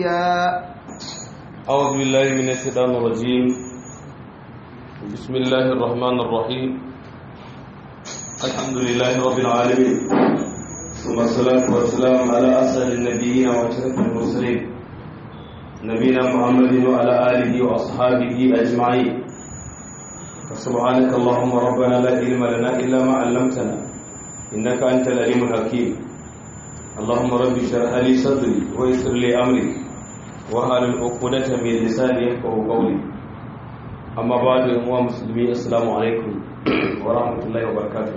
نسيا أعوذ بالله من الشيطان الرجيم بسم الله الرحمن الرحيم الحمد لله رب العالمين ثم الصلاة والسلام على أسأل النبيين وأشرف المرسلين نبينا محمد وعلى آله وأصحابه أجمعين سبحانك اللهم ربنا لا علم لنا إلا ما علمتنا إنك أنت العليم الحكيم اللهم رب اشرح لي صدري ويسر لي أمري wahalin ukudata mai lisani ya kawo kauli amma ba da yamuwa musulmi assalamu alaikum wa rahmatullahi wa barakatuh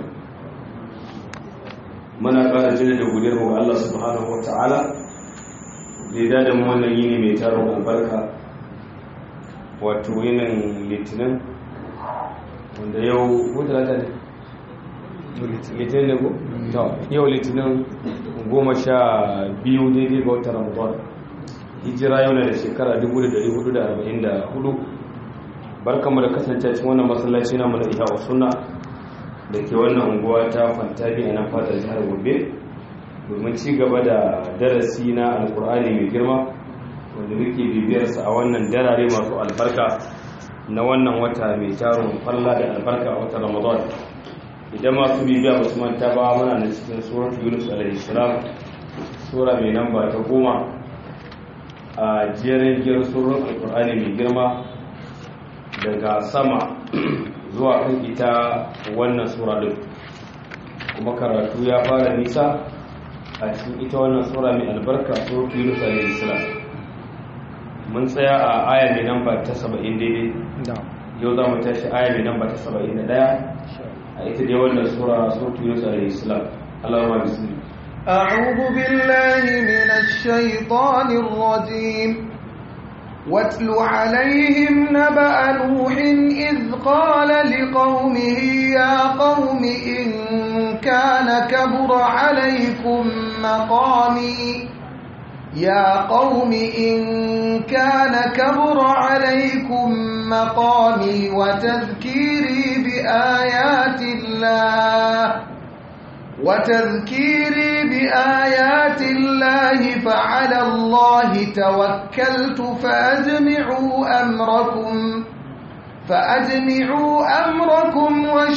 muna kara jini da gudiyar mu Allah subhanahu wa ta'ala da ya dada mu wannan yini mai taron albarka wato yinin litinin wanda yau ko talata ne litinin ne ko? yau litinin goma sha biyu daidai ga wata ramadan hijira yau na da shekara 1444 barkanmu da kasance cikin wannan masallaci namu na iya sunna da ke wannan unguwa ta fantani a nan fadar jihar gobe domin ci gaba da darasi na alkur'ani mai girma wanda muke bibiyarsa a wannan darare masu albarka na wannan wata mai tarin falla da albarka a watan ramadan idan masu bibiya ba su manta ba muna na cikin surat yunus alaihi salam sura mai namba ta goma a jerin giyar surun alkur'ani mai girma daga sama zuwa kan ita wannan sura din kuma karatu ya fara nisa a cikin ita wannan sura mai albarka suratu yunus alayhi salam mun tsaya a aya mai namba ta 70 daidai yau za mu tashi aya mai namba ta 71 a ita dai wannan sura suratu yunus alayhi salam Allahumma bismillah أعوذ بالله من الشيطان الرجيم واتل عليهم نبأ نوح إذ قال لقومه يا قوم إن كان كبر عليكم مقامي يا قوم إن كان كبر عليكم مقامي وتذكيري بآيات الله وتذكيري بآيات الله فعلى الله توكلت فأجمعوا أمركم فأجمعوا أمركم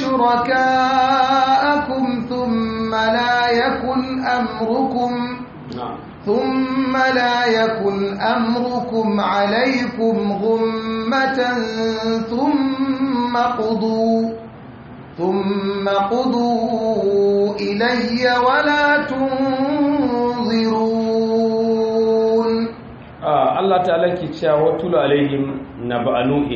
وشركاءكم ثم لا يكن أمركم ثم لا يكن أمركم عليكم غمة ثم قضوا ثم قضوا إلي ولا تنظرون آه الله تعالى كيتشا وطول عليهم نبأ نوح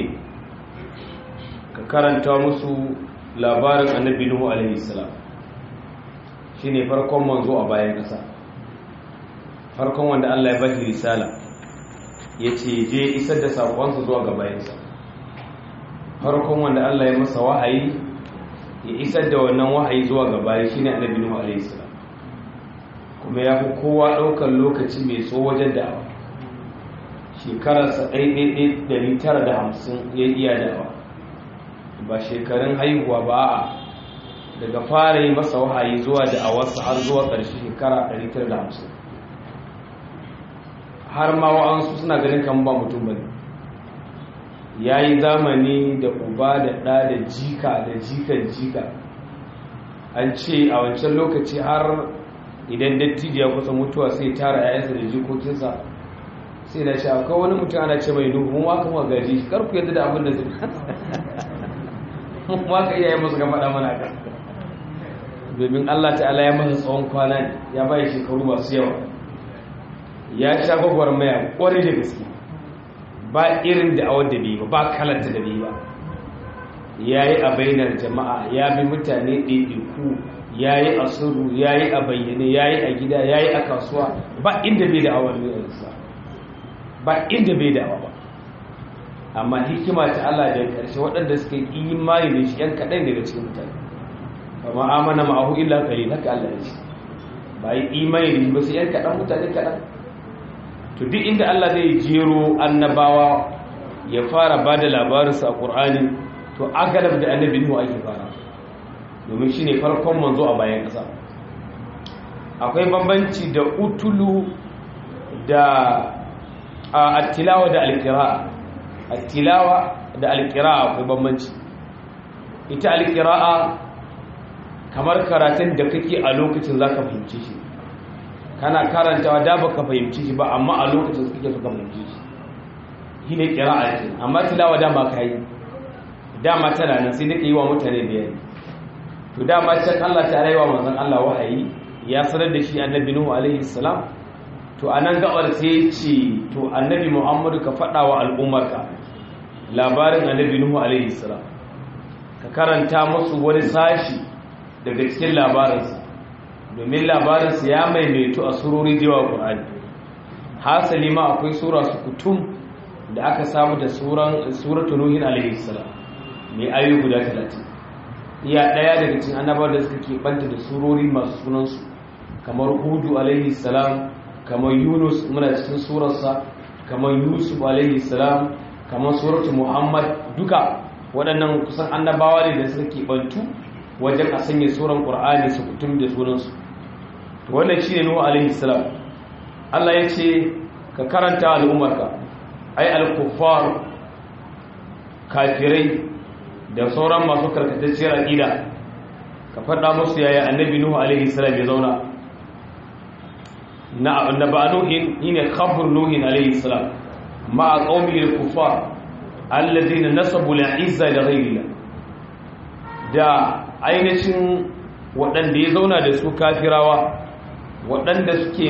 karanta musu labarin annabi Nuhu alaihi salam shine farkon manzo a bayan kasa farkon wanda Allah ya bashi risala yace je isar da sakonsa zuwa ga bayansa farkon wanda Allah ya masa wahayi ya isar da wannan wahayi zuwa gaba shi ne annabi Nuhu alaihi salam kuma ya fi kowa ɗaukar lokaci mai tso wajen da'awa shekararsa ɗaiɗaiɗai ɗari tara da hamsin ya iya da'awa ba shekarun haihuwa ba a daga fara yi masa wahayi zuwa da'awarsa har zuwa ƙarshe shekara ɗari tara da hamsin har ma wa'ansu suna ganin kan ba mutum ba ne ya yi zamani da uba da ɗa da jika da jikan jika an ce a wancan lokaci har idan dattijo ya kusa mutuwa sai tara yayansa da jikokinsa sai na ce akwai wani mutum ana ce mai nuhu mun waka kuma gaji kar ku yadda da abin da zai mun waka iyaye musu ga faɗa mana ka domin Allah ta'ala ya masa tsawon kwana ya bai shekaru masu yawa ya sha gwagwarmaya kwarai da gaske ba irin da awar da bai ba ba kalanta da bai ba ya yi a bainar jama'a ya bi mutane ɗaiɗaiku ya yi a suru ya yi a bayyane ya yi a gida ya yi a kasuwa ba inda bai da awar yanzu ba inda bai da ba amma hikima ta Allah da ƙarshe waɗanda suka yi imani da shi ‘yan kaɗai daga cikin mutane ba ma'amana ma'ahu illa kare haka Allah ya ce ba yi imani da shi ba sai ‘yan kaɗan mutane kaɗan to duk inda Allah zai jero annabawa ya fara ba da labarinsa a ƙur'ani to agalab da annabi Nuhu ake fara domin shi ne farkon manzo a bayan ƙasa akwai bambanci da utulu da at-tilawa da al-qira'a at-tilawa da al-qira'a akwai bambanci ita al-qira'a kamar karatun da kake a lokacin zaka fahimci shi kana karantawa da baka fahimci shi ba amma a lokacin kake so ka fahimci shi shine qira'a ce amma tilawa da ba kai dama tana nan sai dake yi wa mutane bayani to dama can Allah ta rayuwa manzon Allah wahayi ya sanar da shi annabi Nuhu alaihi salam to anan gabar sai ce to annabi Muhammadu ka faɗa wa al'ummarka labarin annabi Nuhu alaihi salam ka karanta musu wani sashi daga cikin labarinsa domin labarinsa ya maimaito a surori da yawa Qur'ani hasali ma akwai sura su kutum da aka samu da suran suratul Nuhin alaihi salam mai ayoyi guda 30 iya ɗaya daga cikin annabawa da suka keɓanta da surori masu sunansu kamar hudu alaihi salam kamar yunus muna cikin surarsa kamar yusuf alaihi salam kamar suratu muhammad duka waɗannan kusan annabawa ne da suka keɓantu wajen a sanya suran ƙur'ani su kutum da sunansu wannan shi ne nuhu alaihi salam allah ya ce ka karanta al'ummarka ai al-kuffar kafirai da sauran masu karkatacciyar aƙida ka faɗa musu yaya annabi nuhu alaihi salam ya zauna na annaba nuhin shine khabr nuhin alaihi salam ma qaumi al-kuffar alladhina nasabu al-izza li ghayrillah da ainihin waɗanda ya zauna da su kafirawa waɗanda suke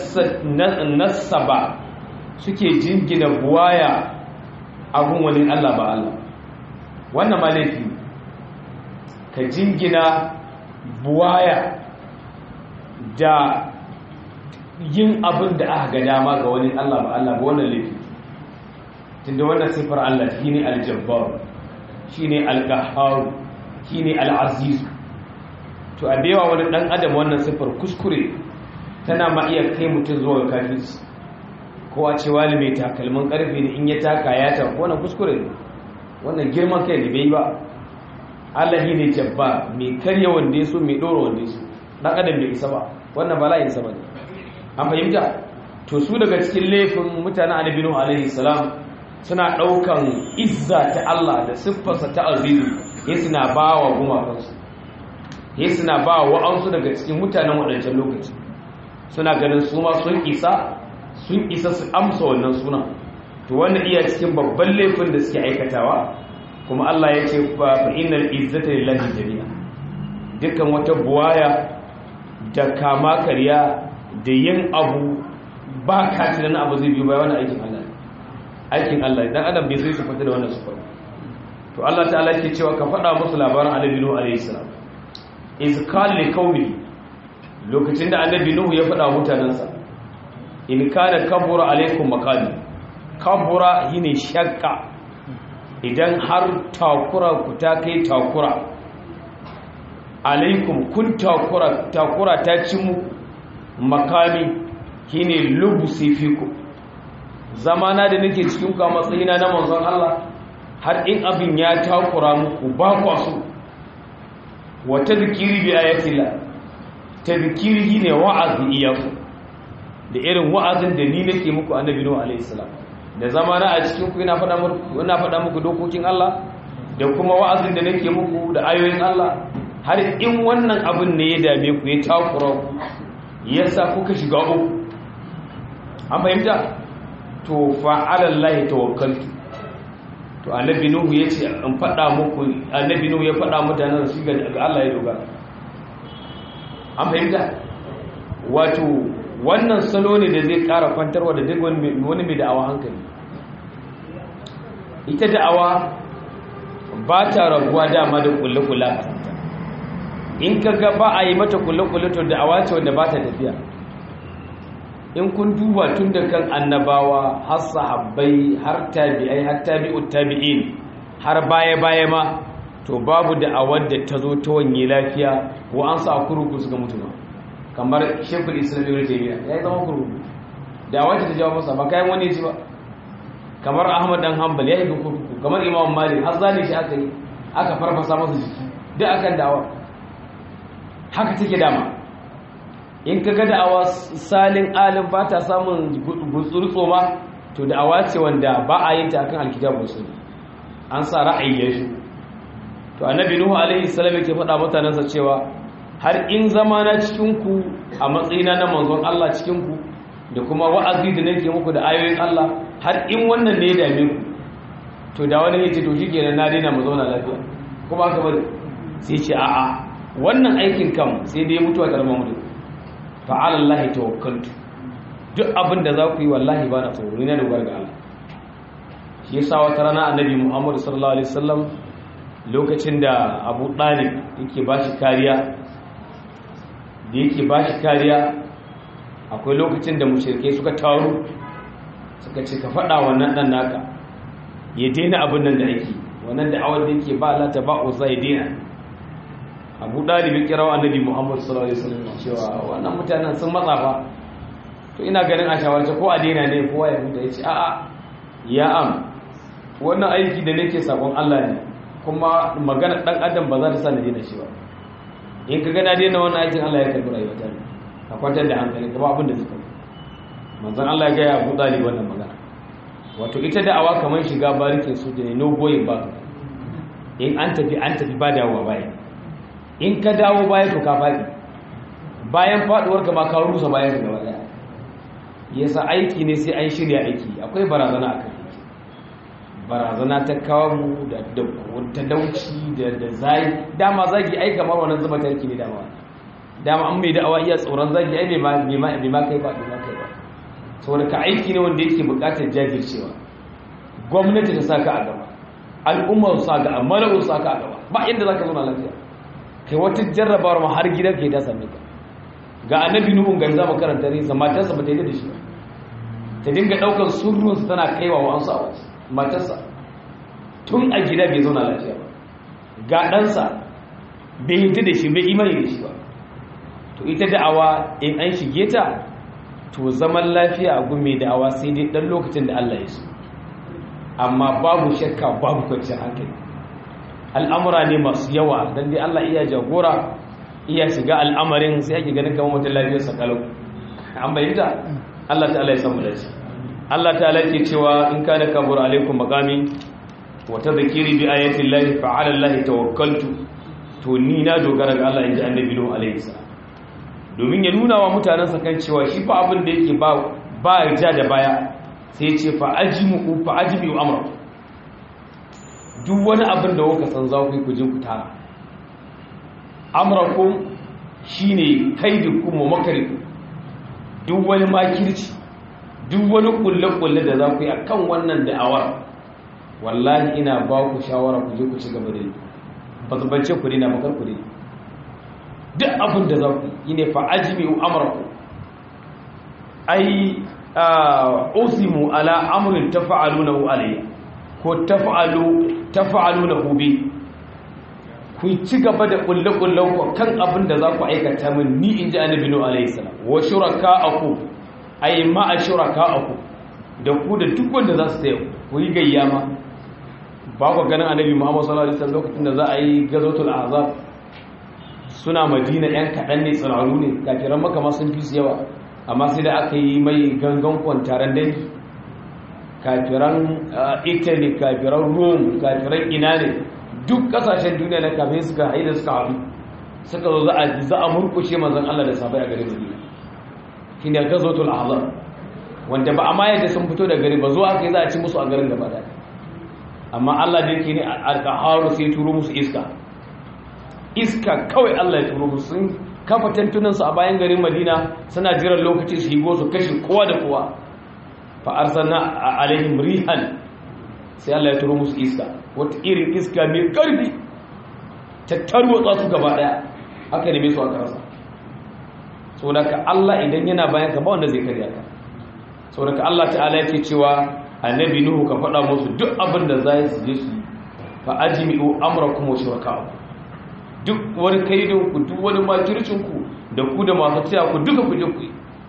nasaba suke jingina buwaya abun wani Allah ba Allah wannan ma laifi ka jingina buwaya da yin abin da aka ga dama ga wani Allah ba Allah ba wannan laifi tunda wannan sifar Allah shine al-jabbar shine al-qahhar shine al-aziz to a bewa wani dan adam wannan sifar kuskure tana ma iya kai mutum zuwa kafirci ko a ce wali mai takalmin karfe ne in ya taka ya ta wannan kuskure ne wannan girman kai ne bai ba Allah shi ne jabba mai karya wanda ya so mai ɗora wanda ya so ɗan adam bai isa ba wannan bala'in sa bane an fahimta to su daga cikin laifin mutanen annabi nuhu alaihi salam suna ɗaukan izza ta Allah da siffarsa ta azizu ya suna ba wa gumakansu ya suna ba wa wa'ansu daga cikin mutanen waɗancan lokaci suna ganin su ma sun isa sun isa su amsa wannan sunan to wannan iya cikin babban laifin da suke aikatawa kuma Allah ya ce fa innal izzata lillahi jami'a dukkan wata buwaya da kama karya da yin abu ba ka tunanin abu zai biyo bayan wannan aikin Allah aikin Allah dan adam bai sai su fita da wannan sufar to Allah ta'ala yake cewa ka faɗa musu labarin annabi Nuhu alaihi salam iz qala li qaumi lokacin da annabi Nuhu ya faɗa mutanansa in kana kabura alaikum maqami kabura shine shakka idan har takura ku ta kai takura alaikum kun takura takura ta ci mu makami shine lubusi fiku zamana da nake cikin ku a matsayina na manzon Allah har in abin ya takura muku ba ku so wa tadhkiri bi ayatillah tadhkiri ne wa'azi iyaku da irin wa'azin da ni nake muku annabi nuhu alaihi salam da zamana a cikin ku ina faɗa muku ina faɗa muku dokokin Allah da kuma wa'azin da nake muku da ayoyin Allah har in wannan abin ne ya dame ku ya takura ku yasa kuka shiga uku an fahimta to fa ala Allah tawakkaltu to annabi nuhu yace in faɗa muku annabi nuhu ya faɗa mutanen su ga Allah ya dogara an fahimta wato wannan salo ne da zai ƙara kwantarwa da duk wani mai da'awa hankali ita da'awa ba ta rabuwa dama da kulle-kulle a kanta in ka ga ba a yi mata kulle-kulle to da'awa ce wanda ba ta tafiya in kun duba tun da kan annabawa har sahabbai har tabi'ai har tabi'ut tabi'in har baya-baya ma to babu da'awar da ta zo ta wanye lafiya ko an sa kuruku suka mutu ba kamar shekul islam ibn taymiya ya zama kurkuku da wacce ta jawo masa ba kayan wani ji ba kamar ahmad dan hanbal ya yi kurkuku kamar imam malik har zane shi aka yi aka farfasa masa jiki duk akan da'awa haka take dama in ka ga da'awa salin alim ba ta samun gutsurtso ma to da'awa ce wanda ba a yin ta akan alkitabu sunna an sa ra'ayi ya shi to annabi nuhu alaihi salam yake faɗa mutanensa cewa har in zama na cikin ku a matsayina na manzon Allah cikin ku da kuma wa'azi da nake muku da ayoyin Allah har in wannan ne ya dame ku to da wani yace to shikenan na daina mu zauna lafiya kuma haka bane sai ce a'a wannan aikin kam sai dai mutuwa ta zama mutu fa ala Allah tawakkaltu duk abin da za ku yi wallahi ba na tsoro ni na dogara ga Allah shi yasa wata rana annabi Muhammad sallallahu alaihi wasallam lokacin da Abu Talib yake bashi kariya da yake bashi kariya akwai lokacin da mushrikai suka taru suka ce ka faɗa wannan dan naka ya daina abin nan da ake wannan da awar da yake ba Allah ta ba uza ya daina Abu Talib ya kira annabi Muhammad sallallahu alaihi wasallam cewa wannan mutanen sun matsa fa to ina ganin a shawarce ko a daina ne kowa ya huta ya ce a'a ya am wannan aiki da nake sakon Allah ne kuma magana dan adam ba za ta sa na daina shi ba in ka gana daina wannan aikin Allah ya karbi rayuwata ne ka kwantar da hankali ka ba abin da suka manzon Allah ya ga ya Abu Talib wannan magana wato ita da'awa kamar shiga barikin su ne no going back in an tafi an tafi ba dawowa baya in ka dawo baya to ka faɗi bayan faɗuwar ka ma ka rusa bayan ka gaba daya yasa aiki ne sai an shirya aiki akwai barazana a kan aiki barazana ta kawo mu da talauci da da zai dama zagi ai kamar wannan zuba tarki ne dama dama an mai da'awa iya tsoron zagi ai bai ma bai ma kai ba bai ma kai ba saboda ka aiki ne wanda yake buƙatar jajircewa gwamnati ta saka a gaba al'ummar su saka a mala'u su saka a gaba ba inda zaka zauna lafiya kai wata jarrabawar ma har gidan ke ta same ka ga annabi nuhun ga zama karanta ne matarsa ba ta yi da shi ba ta dinga daukar surrunsa tana kaiwa wa ansu a wasu matarsa tun a gida bai zauna lafiya ba ga ɗansa bai yi da shi bai imani da shi ba to ita da'awa in an shige ta to zaman lafiya a gume da'awa sai dai ɗan lokacin da Allah ya so amma babu shakka babu kwanciyar hankali al'amura ne masu yawa don dai Allah iya jagora iya shiga al'amarin sai ake ganin kamar mutum lafiyarsa kalau an bayyanta Allah ta'ala ya samu dace Allah ta'ala ke cewa in kana kabur alaikum maqami wa tadhkiri bi ayati llahi fa 'ala llahi tawakkaltu to ni na dogara ga Allah inji annabi Nuhu alaihi salam domin ya nuna wa mutanen sa kan cewa shi fa abin da yake ba ba ja da baya sai ya ce fa ajmu fa ajmi amra duk wani abin da kuka san za ku yi ku je ku tara amrakum shine kaidukum wa makarikum duk wani makirci duk wani kulle-kulle da za ku yi akan wannan da'awar wallahi ina ba ku shawara ku je ku ci gaba da yi ba su bance ku dina bakar ku dina duk abin da za ku yi ne fa ajmi amrakum ai usimu ala amrin tafa'alunahu alayya ko tafa'alu tafa'alunahu bi ku ci gaba da kulle-kullen ku kan abin da za ku aikata min ni in ji annabi nuhu alaihi salam wa shuraka'aku ay ma shuraka'aku da ku da duk wanda za su taya ku yi gayya ma ba ku ganin annabi muhammad sallallahu alaihi wasallam lokacin da za a yi gazotul azab suna madina yan kaɗan ne tsiraru ne kafiran maka ma sun fi su yawa amma sai da aka yi mai gangan kwantaren dangi kafiran italy kafiran rome kafiran ina ne duk kasashen duniya na kafin suka haida suka haɗu suka zo za a murkushe manzan Allah da sabai a garin Madina shi ne ga zotul azab wanda ba a ma yadda sun fito da gari ba zuwa kai za a ci musu a garin gaba da amma Allah da yake ne alƙaharu sai turo musu iska iska kawai Allah ya turo musu sun kafa tantunansu a bayan garin Madina suna jiran lokaci su higo su kashe kowa da kowa fa arsalna alaihim rihan sai Allah ya turo musu iska wata irin iska mai ƙarfi ta tarwatsa su gaba ɗaya aka neme su aka rasa so daga Allah idan yana bayan ka ba wanda zai karya ka so daga Allah ta'ala yake cewa annabi nuhu ka faɗa musu duk abin da za su je su fa ajmi'u amrakum wa shuraka'u duk wani kaidin ku duk wani makircin ku da ku da masu taya ku duka ku je ku yi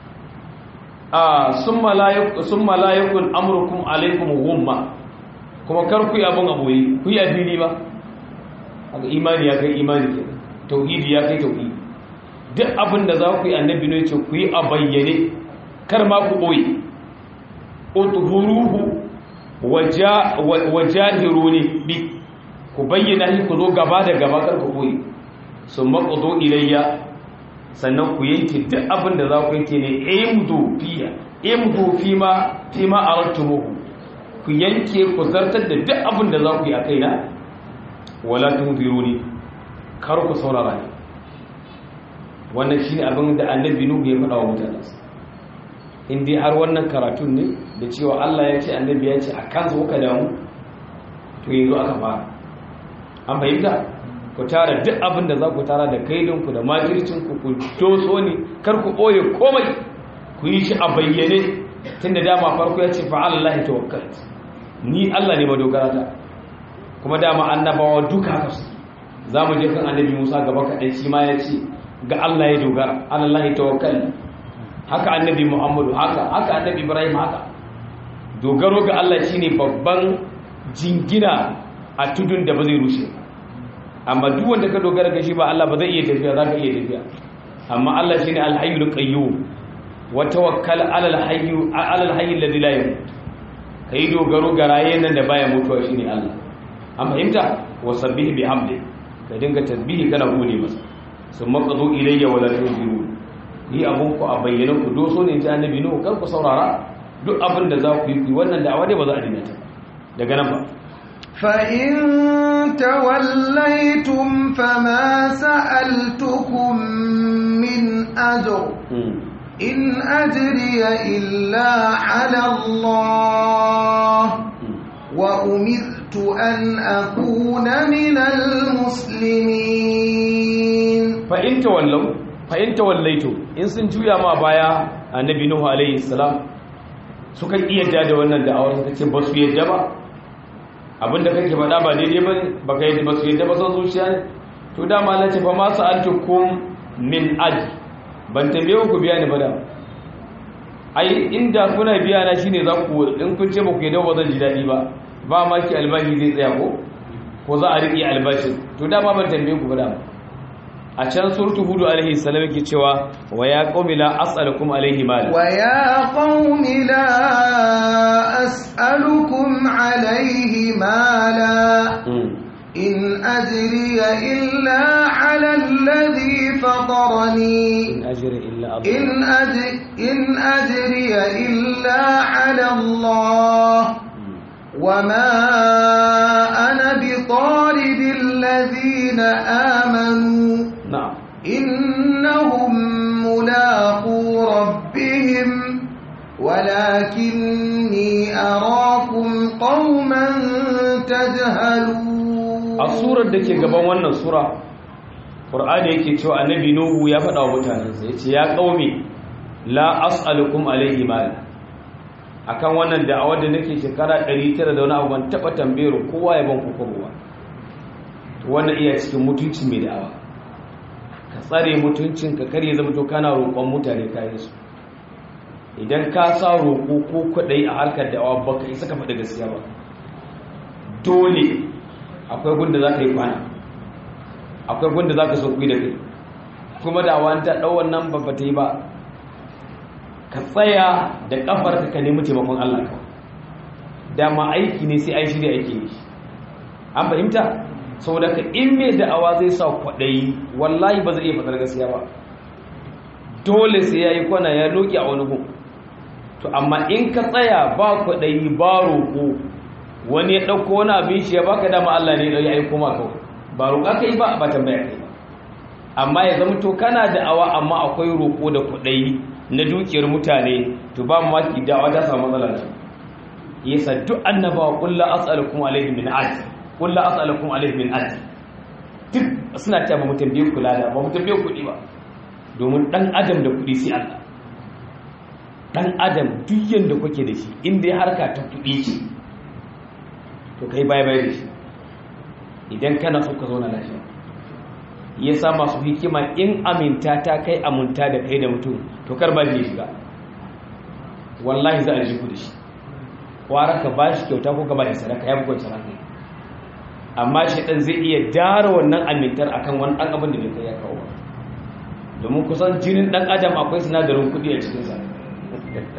a summa la yakun summa la yakun amrukum alaykum ghumma kuma kar ku yi abin aboyi ku yi a fili ba haka imani ya kai imani ke tauhidi ya kai tauhidi duk abin da za ku yi annabi ne ce ku yi a bayyane kar ma ku ɓoye utuhuruhu wajahiruni bi ku bayyana shi ku zo gaba da gaba kar ku koyi sun maƙudu ilayya sannan ku yanke duk abin da za ku yanke ne imdu fiya imdu fi ma fi ma aratumuhu ku yanke ku zartar da duk abin da za ku yi a kaina wala tunziruni kar ku saurara ni wannan shine abin da annabi nuhu ya faɗa wa mutane in dai har wannan karatun ne da cewa Allah ya ce annabi ya ce a kansa kuka damu to yanzu aka fara an fahimta ku tara duk abin da za ku tara da kaidinku da makircinku ku doso ne kar ku ɓoye komai ku yi shi a bayyane tun da dama farko ya ce fa'alallahi tawakkal ni Allah ne madogara ta kuma dama annabawa duka haka su za mu je kan annabi musa gaba kaɗai shi ma ya ce ga Allah ya dogara alallahi tawakkal haka annabi muhammadu haka haka annabi ibrahim haka dogaro ga Allah shine babban jingina a tudun da ba zai rushe amma duk wanda ka dogara ga shi ba Allah ba zai iya tafiya za ka iya tafiya amma Allah shine alhayyul qayyum wa tawakkal ala alhayy ala alhayy alladhi la yamut kai dogaro ga rayen nan da baya mutuwa shine Allah an fahimta wa sabbih bihamdi ka dinga tasbihi kana gode masa summa qadu ilayya wala tunziru ni abun ku a bayyana ku doso ne ta annabi nuhu kar ku saurara duk abin da za ku yi wannan da'awa dai ba za a dina ta daga nan ba فإن توليتم فما سألتكم من أجر إن أجري إلا على الله وأمرت أن أكون من المسلمين فإن تولوا فإن توليتم إن سنجويا ما بايا النبي نوح عليه السلام suka iya da wannan da'awar suka ce ba su yadda ba abinda kake faɗa ba daidai ba ba ka yadda ba su yadda ba son zuciya ne to dama na ce fa ma sa'altukum min aj ban tambaye ku biya ni ba da ai inda kuna biya na shine za ku in kun ce ba ku yadda ba zan ji daɗi ba ba ma ki albashi zai tsaya ko ko za a riƙe albashin to dama ban tambaye ku ba da a can surtu hudu alaihi salam yake cewa wa ya qaumi la as'alukum alaihi mala wa ya qaumi la as'alukum alaihi mala in ajriya illa ala alladhi fatarani in ajri illa Allah in ajri in ajriya illa ala Allah وما أنا بطارد الذين آمنوا na'am إنهم ملاقو ربهم ولكني أراكم قوما تجهلون a surar da ke gaban wannan sura ƙur'ani yake cewa annabi nuhu ya faɗa wa mutanensa ya ce ya ƙaume la as'alukum alaihi mal akan wannan da'awar da nake shekara 900 da wani abu ban taɓa tambayar kowa ya ban kuka ba wannan iya cikin mutunci mai da'awa ka tsare mutuncin ka kare zama to kana roƙon mutane kayan su idan ka sa roƙo ko kwaɗayi a harkar da'awa baka isa ka faɗi gaskiya ba dole akwai gunda za ka yi kwana akwai gunda za ka sauƙi da kai kuma da wani ta ɗau wannan babba ta yi ba ka tsaya da ƙafar ka nemi taimakon Allah ka dama aiki ne sai ai shirya aiki ne an fahimta saboda ka in mai da'awa zai sa kwaɗayi wallahi ba zai iya faɗar gaskiya ba dole sai ya yi kwana ya loki a wani gun to amma in ka tsaya ba kwaɗayi ba roƙo wani ya ɗauko wani abin shi ya baka dama Allah ne ya aiko ma kawai ba roƙa kai ba ba tambaya kai ba amma ya zama to kana da awa amma akwai roƙo da kuɗai na dukiyar mutane to ba mu maki da'awa ta samu matsala ce yasa duk annabawa kullu as'alukum alayhi min ajr kullu as'alukum alayhi min ajr duk suna cewa ba mu tambaye kula da ba mu tambaye kuɗi ba domin dan adam da kuɗi sai Allah dan adam duk yanda kuke da shi inda ya harka ta kuɗi ce to kai baya baya da shi idan kana so ka zauna lafiya ya sa masu hikima in aminta ta kai aminta da kai da mutum to kar ba shi shiga wallahi za a ji ku da shi kwara ka ba shi kyauta ko ka ba shi sadaka ya bukwan sadaka amma shi dan zai iya dara wannan amintar akan wani dan abin da bai kai ya kawo domin kusan jinin dan adam akwai sinadarin kuɗi a cikinsa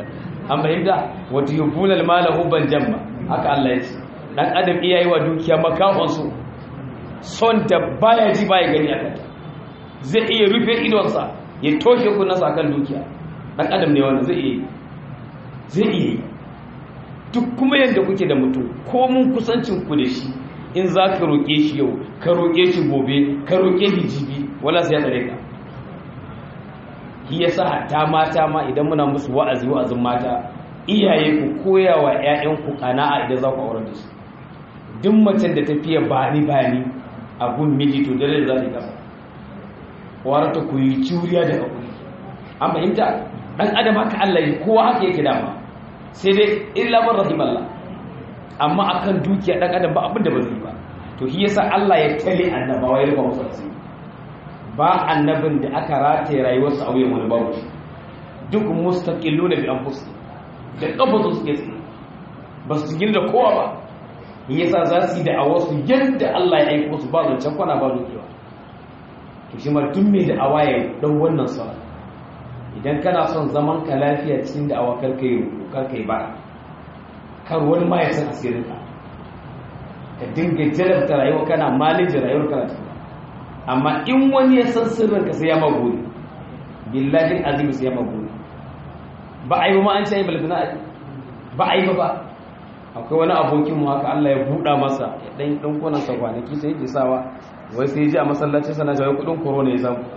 an fahimta wata yubuna almala hubban jamma haka Allah ya ce dan adam iya yi wa dukiya makahon su son da baya ji baya gani akan zai iya rufe idonsa ya toshe kunnansa akan dukiya dan adam ne wannan zai iya zai iya duk kuma yadda kuke da mutum ko mun kusancin ku da shi in za ka roƙe shi yau ka roƙe shi gobe ka roƙe shi jibi wala sai ya tsare ka shi yasa hatta mata ma idan muna musu wa'azi wa'azin mata iyaye ku koya wa ƴaƴanku kana'a idan za ku aure da su duk macen da tafiya bani bani a gun miji to dare da za ta yi kasa warata ku yi juriya da hakuri an fahimta dan adam haka Allah ya kowa haka yake dama sai dai illa man rahimallah amma akan dukiya dan adam ba abin da ba zai ba to shi yasa Allah ya tale annabawa ya rufa musu asiri ba annabin da aka rataye rayuwarsa a wuyan wani babu shi duk mustaqilluna bi anfusihim da kafasu suke tsaye ba su gina da kowa ba yasa za su yi da awasu yadda Allah ya aiko su ba zancen kwana ba dukewa to shi ma duk mai da awaye dan wannan sa idan kana son zaman ka lafiya cikin da awa karka yi karka yi bara kar wani ma ya san asirin ka ka dinga jarabta rayuwa kana malijin rayuwar kana cikin amma in wani ya san sirrin ka sai ya maguri billahi azim sai ya maguri ba a yi ba ma an ce balbina ba a yi ba ba akwai wani abokinmu haka Allah ya buɗa masa ya ɗan ɗan kunan sa kwanaki sai yake sawa wai sai ji a masallaci sana jawai kuɗin korona ya samu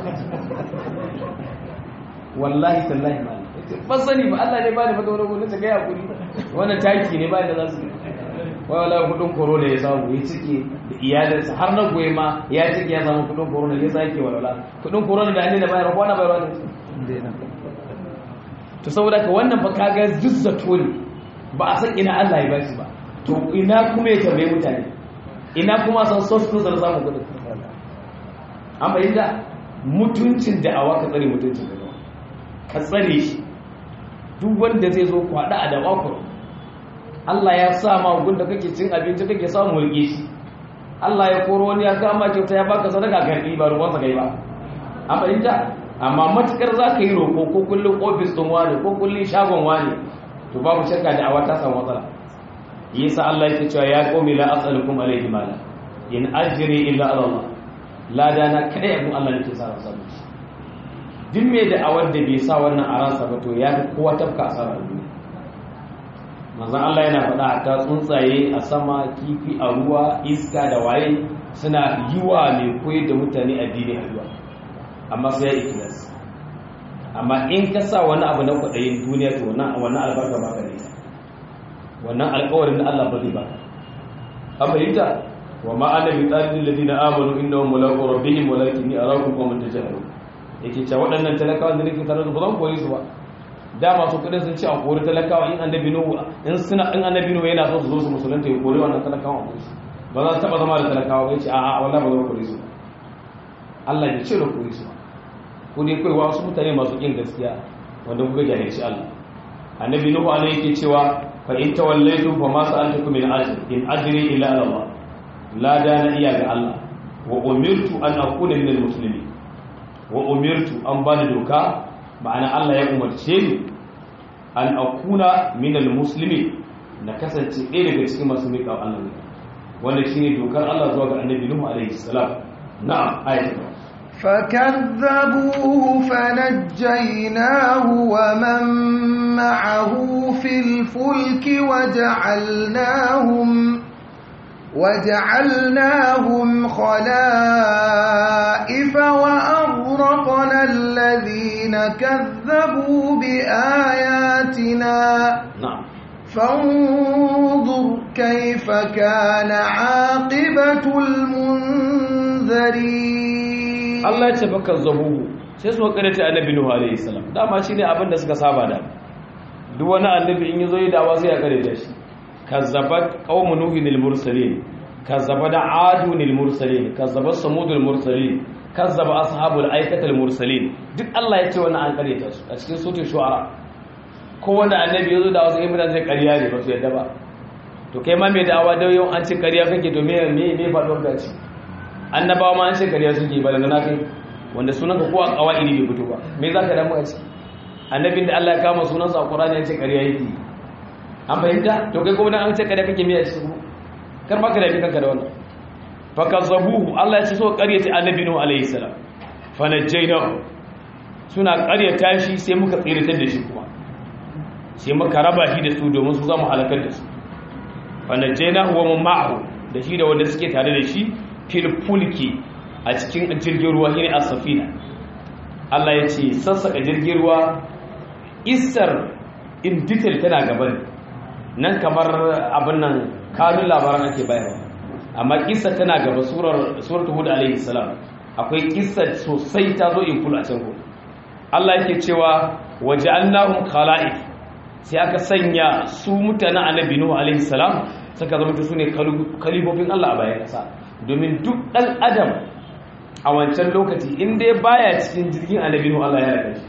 wallahi tallahi ma ba sani ba Allah ne ba ni fata wani kuɗin ta gaya kuɗi wannan taki ne ba da za su wai wallahi kuɗin korona ya samu ya cike da iyalinsa har na goyi ma ya cike ya samu kuɗin korona ya sake walwala kuɗin korona da an da bayar ko na bayarwa ne to saboda ka wannan fa kaga zuzzato ne ba a san ina Allah ya bashi ba to ina kuma ya tambaye mutane ina kuma san source din da samu kudin an bayyana mutuncin da awa ka tsare mutuncin da ka tsare shi duk wanda zai zo kwada a daba ku Allah ya sa ma gun da kake cin abinci kake samu rike shi Allah ya koro wani ya kama kyauta ya baka sadaka karbi ba ruwan sa kai ba an bayyana amma matukar za ka yi roƙo ko kullum ofis ɗin wani ko kullum shagon wani to babu shakka da awa ta samu matsala yasa Allah yake cewa ya qaumi la as'alukum alayhi mala in ajri illa ala Allah la dana kada yabun Allah nake sa ransa duk me da awar da bai sa wannan a ransa ba to ya fi kowa tafka asara duniya manzon Allah yana faɗa ta tsuntsaye a sama kifi a ruwa iska da waye suna yiwa mai koyar da mutane addini addu'a amma sai ya ikilas amma in ka sa wani abu na kwaɗayin duniya to wannan albarka ba ka ne wannan alkawarin da Allah ba zai ba an fahimta wa ma'ana bi tsalin ladina amanu inna hum mulaqu rabbihim walakin ni arakum qawman tajhalun yake cewa waɗannan talakawa da nake tare da ba zan koyi su ba da masu kudin sun ce a kori talakawa in annabi nuhu in suna in annabi nuhu yana so su zo su musulunta ya kori wannan talakawa a su ba za su taba zama da talakawa ba yace a'a wallahi ba zan kori su Allah ya ce da kori su ko dai kai wasu mutane masu kin gaskiya wanda kuka jahilci Allah annabi nuhu alaihi yake cewa fa in tawallaytu fa ma sa'altukum min ajr in ajri illa ala Allah la dana iya ga Allah wa umirtu an akuna min almuslimin wa umirtu an bani doka ma'ana Allah ya umarce ni an akuna min almuslimin na kasance ɗaya daga cikin masu miƙa Allah ne wanda shine dokar Allah zuwa ga annabi nuhu alaihi salam na'am ayatu فكذبوه فنجيناه ومن معه في الفلك وجعلناهم وجعلناهم خلائف وأغرقنا الذين كذبوا بآياتنا na'am فانظر كيف كان عاقبة المنذرين Allah ya ce baka zabuhu sai su wakare ta annabi Nuhu alaihi salam dama shine abin da suka saba da duk wani annabi in yazo yi dawa sai ya kare da shi kazzabat qaumun nuhin lil mursalin kazzaba adun lil mursalin kazzaba samud lil mursalin kazzaba ashabul aikata lil mursalin duk Allah ya ce wannan an kare ta su a cikin suratul shu'ara ko wanda annabi yazo da wasu ibran zai kariya ne ba su yadda ba to kai ma mai da'awa da yau an ce kariya kake to me me me faɗuwar da ci annabawa ma an ce kariya suke ba daga na kai wanda sunan ka ko a kawai bai fito ba me za ka damu a ci annabin da Allah ya kama sunansa a Qur'ani ya ce ƙarya yake an fahimta to kai kuma dan an ce ƙarya kake miya cikin kar ma ka da kanka da wannan fakazzabuhu Allah ya ce so ƙaryata annabi Nuhu alaihi salam fanajjaynahu suna ƙaryata shi sai muka tsiratar da shi kuma sai muka raba shi da su domin su zama halakar da su fanajjaynahu wa man ma'ahu da shi da wanda suke tare da shi fil fulki a cikin jirgin ruwa shine as-safina Allah ya ce sassaka jirgin ruwa isar in detail tana gaban nan kamar abin nan kanun labaran ake bayarwa amma kissa tana gaba surar suratul hud alaihi salam akwai kissa sosai ta zo in kula can ko Allah yake cewa waja'alnahum khala'if sai aka sanya su mutanen annabi nuhu alaihi salam suka zama su ne kalibofin Allah a bayan kasa domin duk dan adam a wancan lokaci in dai baya cikin jirgin annabi nuhu Allah ya raka shi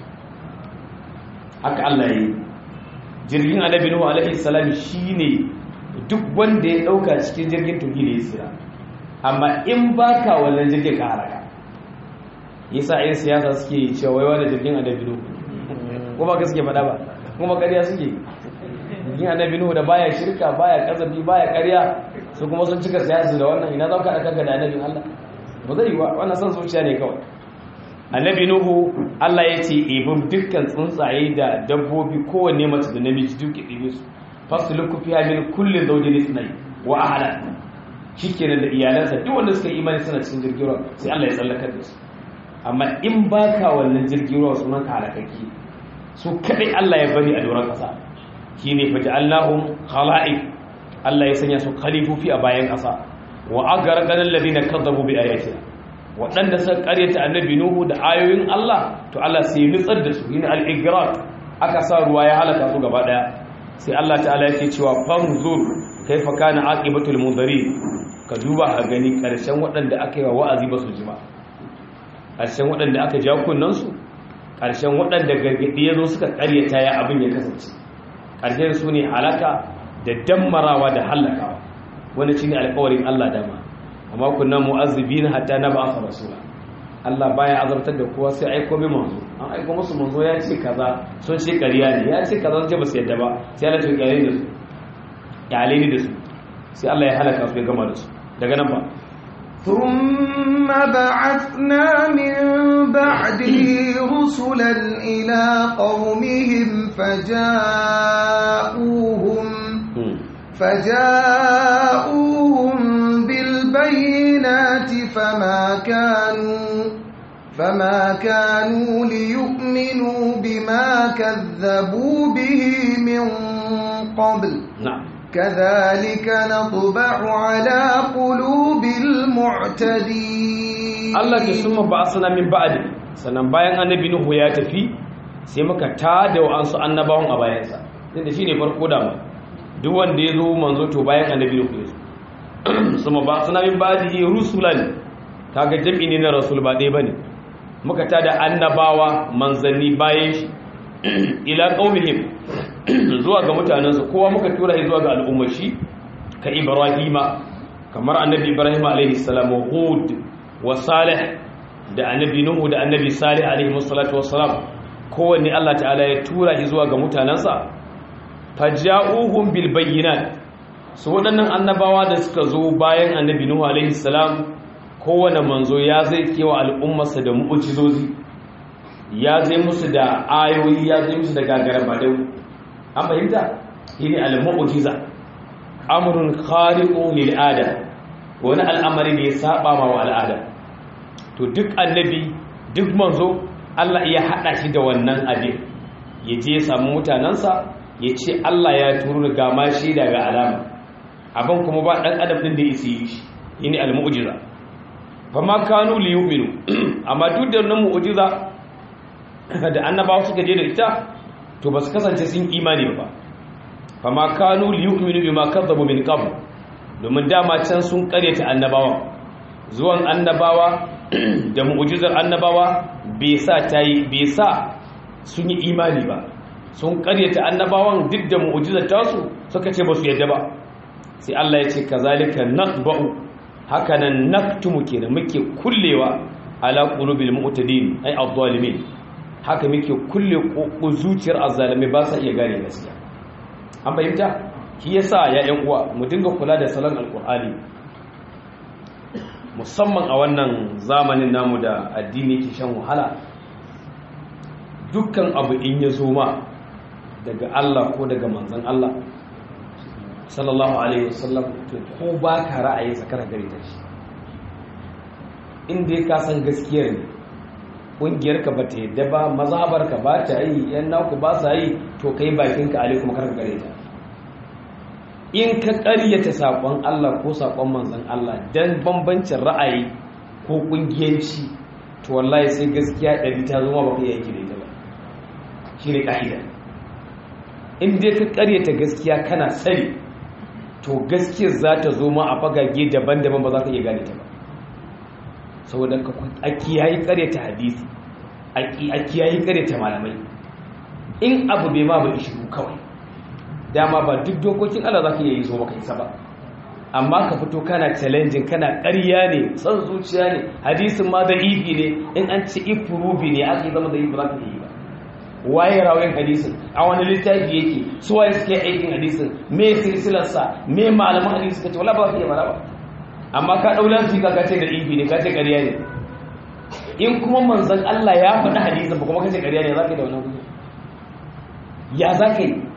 haka Allah ya yi jirgin annabi nuhu alaihi salam shine duk wanda ya dauka cikin jirgin tuki ne ya tsira amma in baka wannan jirgin ka halaka yasa yin siyasa suke cewa wai wani jirgin annabi nuhu kuma ka suke faɗa ba kuma ƙarya suke jirgin annabi nuhu da baya shirka baya kazabi baya ƙarya su kuma sun cika siyasa da wannan ina za ka haɗa kanka da annabin Allah ba zai yi wa wannan son zuciya ne kawai annabi nuhu Allah ya ce ibin dukkan tsuntsaye da dabbobi kowanne mace da namiji duk ɗibe su fasuluku fiha min kulli zawjin ithnay wa ahla shikenan da iyalansa duk wanda suka imani suna cikin jirgin ruwa sai Allah ya tsallaka da su amma in baka wannan jirgin ruwa sunan ka halakaki su kadai Allah ya bari a doron kasa shine faja'alnahum khala'if Allah ya sanya su khalifofi a bayan kasa wa agarqana alladhina kadzabu bi ayatina waɗanda suka karyata annabi nuhu da ayoyin Allah to Allah sai ya nutsar da su yin al-igraq aka sa ruwa ya halaka su gaba daya sai Allah ta'ala yake cewa fanzur kaifa kana aqibatul mudari ka duba a gani karshen waɗanda aka yi wa wa'azi ba su ji ba karshen waɗanda aka ja kunnan su karshen waɗanda gargadi ya zo suka karyata ya abin ya kasance karshen su ne halaka da dammarawa da halakawa wani shine alƙawarin Allah dama amma kunna mu'azzibina hatta nab'a rasula Allah baya azabtar da kowa sai aiko mai manzo an aiko musu manzo ya ce kaza sun ce ƙarya ne ya ce kaza sun ce ba su yadda ba sai Allah ya kyale da su kyale ne da su sai Allah ya halaka su ya gama da su daga nan ba ثم بعثنا من بعده رسلا إلى قومهم فجاءوهم فجاءوهم بالبينات فما كانوا فما كانوا ليؤمنوا بما كذبوا به من قبل نعم كذلك نطبع على قلوب المعتدين Allah ke summa ba'athna min ba'di sannan bayan annabi Nuhu ya tafi sai muka tada wa'ansu annabawan a bayansa tunda shine farko da mu duk wanda ya zo manzo to bayan annabi Nuhu ya zo summa ba'athna min ba'dihi rusulan kaga jami'i ne na rasul ba dai bane muka tada annabawa manzanni bayan shi ila qaumihim zuwa ga mutanensu kowa muka tura shi zuwa ga al'ummar shi ka ibrahima kamar annabi ibrahim alaihi salam wa hud wa salih da annabi nuhu da annabi salih alaihi salatu wassalam kowanne Allah ta'ala ya tura shi zuwa ga mutanensa faja'uhum bil bayyinat su waɗannan annabawa da suka zo bayan annabi nuhu alaihi salam kowane manzo ya zai kewa al'ummarsa da mu'ujizozi ya zai musu da ayoyi ya zai musu da gagara badau an fahimta shi ne al-mu'jiza amrun khariqun lil ada wani al'amari ne ya saba ma wa al'ada to duk annabi duk manzo Allah ya hada shi da wannan abin ya je ya samu mutanansa ya ce Allah ya turo ga ma shi daga alama abin kuma ba dan adam din da yake yi shi shine al-mu'jiza fa ma kanu li yu'minu amma duk da wannan mu'jiza da annabawa suka je da ita to ba su kasance sun imani ba fama kanu liyu'minu bima kadzabu min qabl domin dama can sun karyata annabawa zuwan annabawa da mu'jizar annabawa bai sa tayi bai sa sun yi imani ba sun karyata annabawan duk da mu'jizar tasu suka ce ba su yadda ba sai Allah ya ce kazalika naqba'u hakanan naktumu kenan muke kullewa ala qulubil mu'tadin ay adh-dhalimin haka muke kulle ko zuciyar azzalimi ba sa iya gane gaskiya an fahimta shi yasa ya yan uwa mu dinga kula da salon alkur'ani musamman a wannan zamanin namu da addini ke shan wahala dukkan abu in ya zo ma daga Allah ko daga manzon Allah sallallahu alaihi wasallam to ko ba ka ra'ayi sakar gare ta shi in dai ka san gaskiyar ne ƙungiyar ka bata yadda ba mazhabar ka ba ta yi yan naku ba sa yi to kai bakin ka alaikum kar ka gare ta in ka ƙaryata saƙon Allah ko saƙon manzon Allah dan bambancin ra'ayi ko ƙungiyanci to wallahi sai gaskiya ɗari ta zama ba ka yi aiki da ita ba shi ne ƙa'ida in dai ka ƙaryata gaskiya kana sani to gaskiyar za ta zo ma a fagage daban-daban ba za ka iya gane ta ba saboda a kiyayi karyata hadisi a kiyayi karyata malamai in abu bai ma ba ishiru kawai dama ba duk dokokin Allah za ka iya yi zo maka isa ba amma ka fito kana challenging kana ƙarya ne son zuciya ne hadisin ma da ifi ne in an ci ifurubi ne aka yi zama da ifi za ka yi ba waye rawayin hadisin a wani littafi yake su waye suke aikin hadisin me silsilarsa me malaman hadisi suka ce wala ba ka iya mara ba amma ka daular jika ka ce da ifi ne ka ce ƙarya ne in kuma manzon Allah ya faɗi hadisin ba kuma ka ce ƙarya ne za ka yi da wannan kuɗi ya za ka yi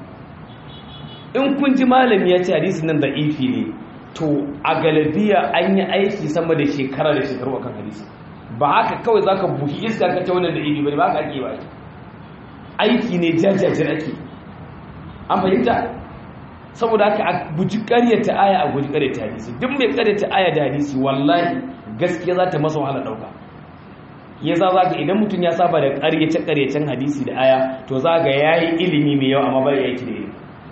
in kun ji malami ya ce hadisin nan da ifi ne to a galabiya an yi aiki sama da shekara da shekaru akan hadisi ba haka kawai za ka buhi iska ka ce wannan da ifi ba ne ba haka ake ba aiki ne jajajir ake an fahimta saboda haka a guji karyata aya a guji karyata hadisi duk mai karyata aya da hadisi wallahi gaskiya za ta masa wahala dauka ya za za ga idan mutum ya saba da karyace karyacen hadisi da aya to za ga ya yi ilimi mai yawa amma bai aiki da ilimi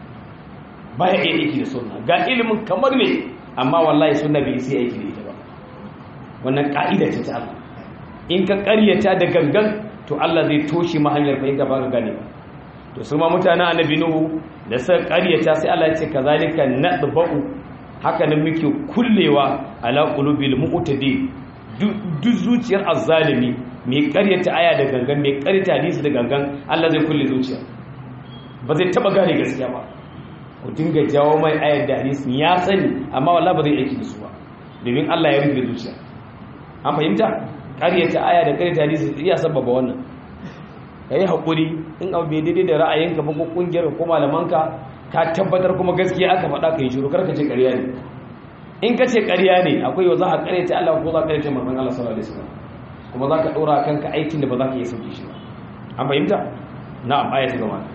ba ya aiki da sunna ga ilimin kamar ne amma wallahi sunna bai sai aiki da ita ba wannan ka'ida ce ta Allah in ka karyata da gangan to Allah zai toshe ma hanyar fahimta ba ka gane ba to su ma mutanen annabi nuhu da suka karyata sai Allah ya ce kazalika nadba'u haka nan muke kullewa ala qulubil mu'tadi duk zuciyar azzalimi mai karyata aya da gangan mai karyata hadisi da gangan Allah zai kulle zuciya ba zai taba gane gaskiya ba ku dinga jawo mai ayar da hadisi ya sani amma wallahi ba zai aiki da su ba domin Allah ya rufe zuciya an fahimta karyata aya da karyata hadisi iya sababa wannan ka yi haƙuri in abu bai daidai da ra'ayinka ba ko ƙungiyar ko malamanka ka tabbatar kuma gaskiya aka faɗa ka yi shiru karka ce ƙarya ne in ka ce ƙarya ne akwai yau za a ƙaryata Allah ko za a ƙaryata manzon Allah sallallahu alaihi wasallam kuma za ka ɗora kanka aikin da ba za ka iya sauke shi ba an fahimta na'am aya ta gaba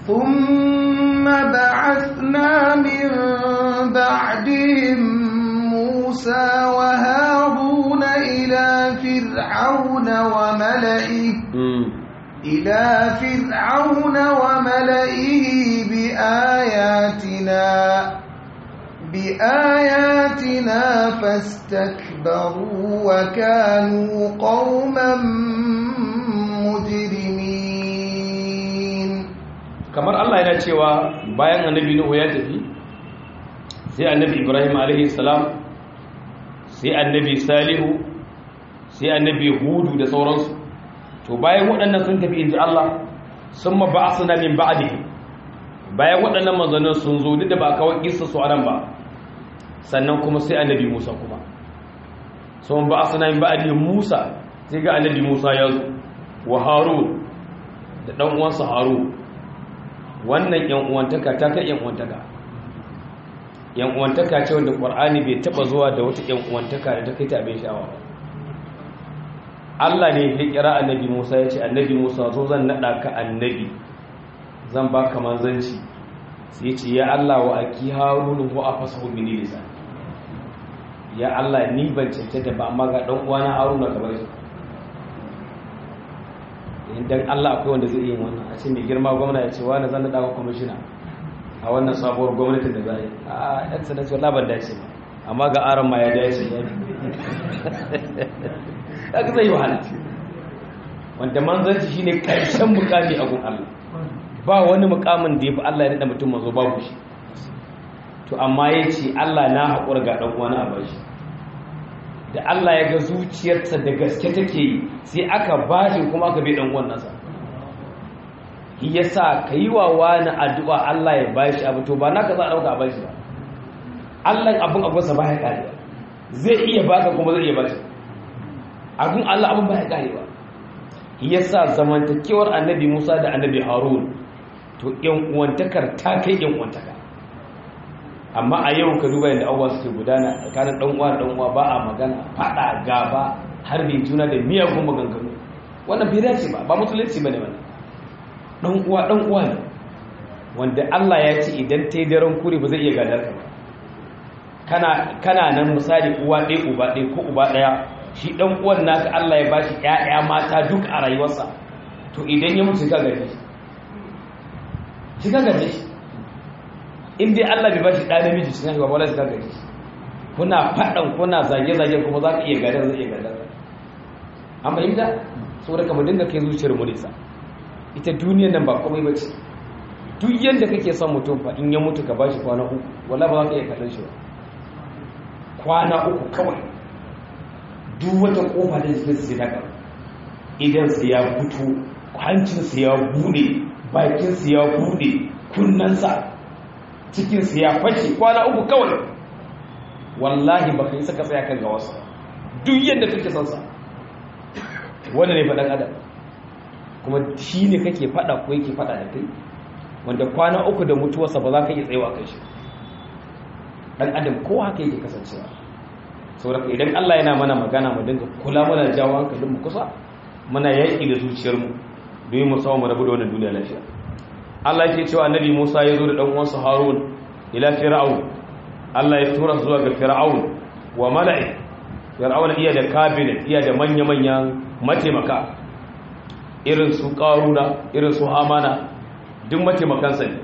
ثم بعثنا من بعدهم موسى وهارون إلى فرعون وملئه إلى فرعون وملئه بآياتنا بآياتنا فاستكبروا وكانوا قوما مجرمين kamar Allah yana cewa bayan annabi Nuhu ya tafi sai annabi Ibrahim alaihi salam sai annabi Salihu sai annabi Hudu da sauransu to bayan waɗannan sun tafi inji Allah sun maba'asuna min ba'dihi bayan waɗannan manzannin sun zo duk da ba kawai kissa su anan ba sannan kuma sai annabi Musa kuma sun ba'asuna min ba'dihi Musa sai ga annabi Musa ya zo wa Harun da dan uwansa Harun wannan yan uwantaka ta kai yan uwantaka yan uwantaka ce wanda Qur'ani bai taba zuwa da wata yan uwantaka da ta kai ta abin sha'awa ba Allah ne ya kira annabi Musa ya ce annabi Musa zo zan nada ka annabi zan baka manzanci sai ce ya Allah wa aki harun wa afasahu min lisan ya Allah ni ban cancanta ba amma ga dan uwana haruna kamar shi idan Allah akwai wanda zai yi wannan a ce mai girma gwamna ya ce wani zan nada ka kwamishina a wannan sabuwar gwamnatin da za a yi a yan sanarci wallah ban dace ba amma ga aron ma ya dace ya kaga zai wahala wanda manzanci shine karshen mukami a gun Allah ba wani mukamin da yafi Allah ya nada mutum mazo babu shi to amma yace Allah na haƙura ga dan uwana a bashi da Allah ya ga zuciyarsa da gaske take yi sai aka bashi kuma aka bi dan uwan nasa yasa ka yi wa wani addu'a Allah ya bashi abu to ba naka za a dauka a bashi ba Allah abin abunsa ba ya kare zai iya baka kuma zai iya bashi abin Allah abin ba ya kare ba yasa zamantakewar annabi Musa da annabi Harun to yan uwantakar ta kai yan uwantaka amma a yau ka duba yadda abubuwa suke gudana tsakanin dan uwa da dan uwa ba a magana fada gaba har bai juna da miyagun maganganu wannan bai dace ba ba musulunci bane wannan dan uwa dan uwa ne wanda Allah ya ce idan ta yi daren kure ba zai iya gadar ka ba kana kana nan misali uwa ɗaya uba ɗaya ko uba ɗaya shi dan uwan naka Allah ya bashi ƴaƴa mata duk a rayuwarsa to idan ya mutu ka gaje shi ka gaje shi in dai Allah bai bashi ɗa namiji shi kan wala shi ka gaje shi kuna faɗan kuna zage-zage kuma za ka iya gadar zai iya gadar an fahimta saboda kamar dinga kai zuciyar mu nisa ita duniyar nan ba komai ba ce duk yadda kake son mutum fa in ya mutu ka bashi kwana uku wala ba za ka iya kallon shi ba kwana uku kawai duk wata kofa da jikin sai daga idan sai ya fito hancin sai ya bude bakin sai ya bude kunnansa cikin sai ya fashe kwana uku kawai wallahi ba kai saka tsaya kan gawarsa duk yadda kake son sa wanda ne faɗan adam kuma shi ne kake faɗa ko yake faɗa da kai wanda kwana uku da mutuwarsa ba za ka iya tsayawa kai shi ɗan adam ko haka yake kasancewa saboda idan Allah yana mana magana mu dinga kula mana jawo hankalin mu kusa muna yaƙi da zuciyarmu domin mu samu mu rabu da wannan duniya lafiya Allah yake cewa annabi Musa ya zo da dan uwansa Harun ila Fir'aun Allah ya tura zuwa ga Fir'aun wa mala'i Fir'aun iya da cabinet iya da manya-manyan mataimaka irin su Qaruna irin su Hamana duk mataimakansa ne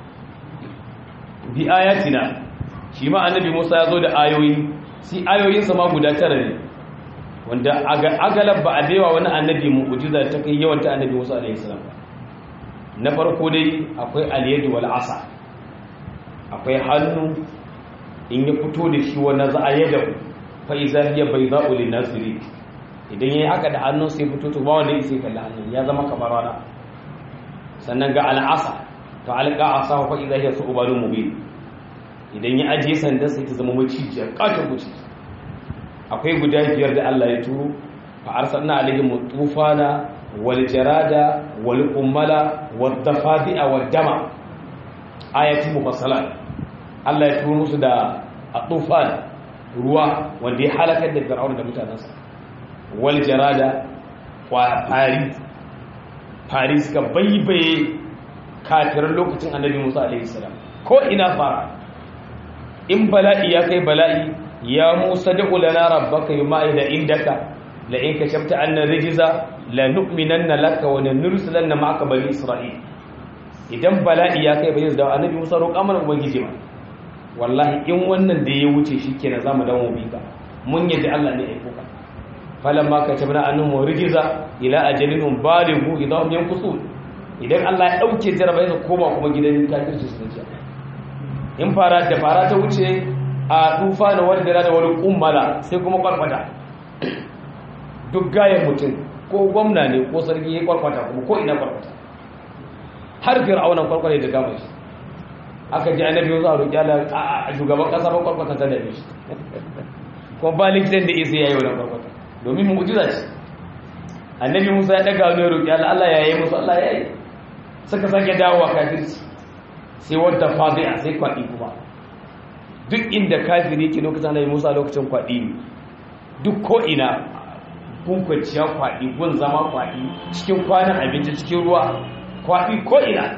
bi ayatina shi ma annabi Musa ya zo da ayoyi si ayoyinsa ma guda tara ne wanda agalab ba a baiwa wani annabi mu'jiza ta kai yawan ta annabi Musa alaihi salam na farko dai akwai al-yad wal asa akwai hannu in ya fito da shi wannan za a yada fa iza hiya bayda'u lin nasiri idan yayi haka da hannun sai fito to ba wanda yake kalla hannun ya zama kamar rana sannan ga al-asa to alqa asa fa iza hiya su'balun mubin idan ya ajiye sandan sai ta zama macijiyar katon guci akwai guda biyar da Allah ya turo fa arsalna alaihim tufana wal jarada wal qummala wad dafadi'a wad dama ayati mufassalat Allah ya turo musu da atufan ruwa wanda ya halakar da fir'auna da mutanansa wal jarada wa fari fari suka baibaye kafiran lokacin annabi Musa alaihi salam ko ina fara in bala'i ya kai bala'i ya musa da ulana rabbaka yuma ila indaka la in kashafta anna rijza la nu'minanna laka wa nursilanna ma'aka bani isra'il idan bala'i ya kai bayin da annabi musa roƙa mana ubangiji ma wallahi in wannan da ya wuce shikenan zamu dawo bi ka mun yadda Allah ne ya aiko ka falamma katabna annahum rijza ila ajalin balighu idahum yanqusun idan Allah ya dauke jarabai ka koma kuma gidan kafirci sun ce in fara da fara ta wuce a tufa da wani da wani kummala sai kuma kwarkwata duk gayan mutum ko gwamna ne ko sarki ya kwarkwata kuma ko ina kwarkwata har fir'aunan kwarkwata da gama shi aka ji annabi yanzu a roƙi ala a shugaban ƙasa ba kwarkwata ta dame shi kuma ba likitan da isa ya yi wannan kwarkwata domin mu'jiza ce annabi musa ya ɗaga wani roƙi ala allah ya yi musu allah ya yi suka sake dawowa kafirci sai wadda fadi'a sai kwaɗi kuma duk inda kafiri ke lokacin da musa lokacin kwaɗi ne duk ko'ina kun kwanciya kwaɗi gun zama kwaɗi cikin kwanan abinci cikin ruwa kwaɗi ko'ina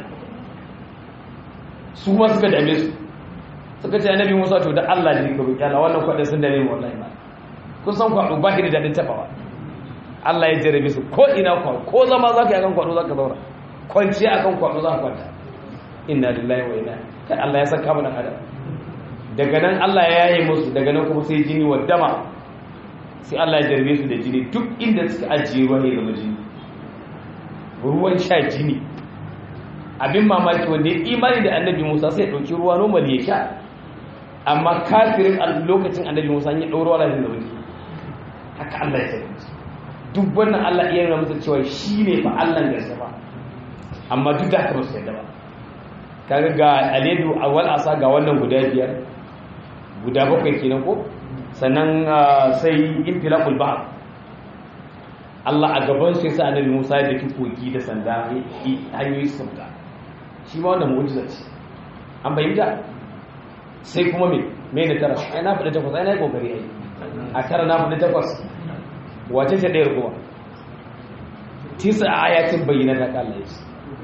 su ma suka dame su suka ce annabi musa to da allah ne ka roƙi allah wannan kwaɗin sun dame wallahi ba kun san kwaɗo ba shi da daɗin taɓawa allah ya jarabe su ko'ina kwaɗo ko zama za ka yi akan kwaɗo za ka zauna kwanciya akan kwaɗo za ka kwanta inna lillahi wa inna kai Allah ya saka mana adam daga nan Allah ya yaye musu daga nan kuma sai jini wa dama sai Allah ya jarbe su da jini duk inda suka ajiye ruwa ne zama jini ruwan sha jini abin mamaki wanda ya imani da annabi Musa sai ya dauki ruwa normal ya sha amma kafirin a lokacin annabi Musa ya dauro ruwa da zama jini haka Allah ya saka duk wannan Allah iya nuna musu cewa shi ne fa Allah gaske ba amma duk da haka ba su yadda ba kaga ga aledu awal asa ga wannan guda biyar guda bakwai kenan ko sannan sai infilaqul bahr Allah a gaban sai sa annabi Musa da ki koki da sanda hanyoyi su fita shi ma wannan mu'jiza ce an bayyana sai kuma me me da tara ai na faɗi takwas ai na yi kokari ai a tara na faɗi takwas wace ce ɗayar kuma tisa ayatin bayyana ta kalla ya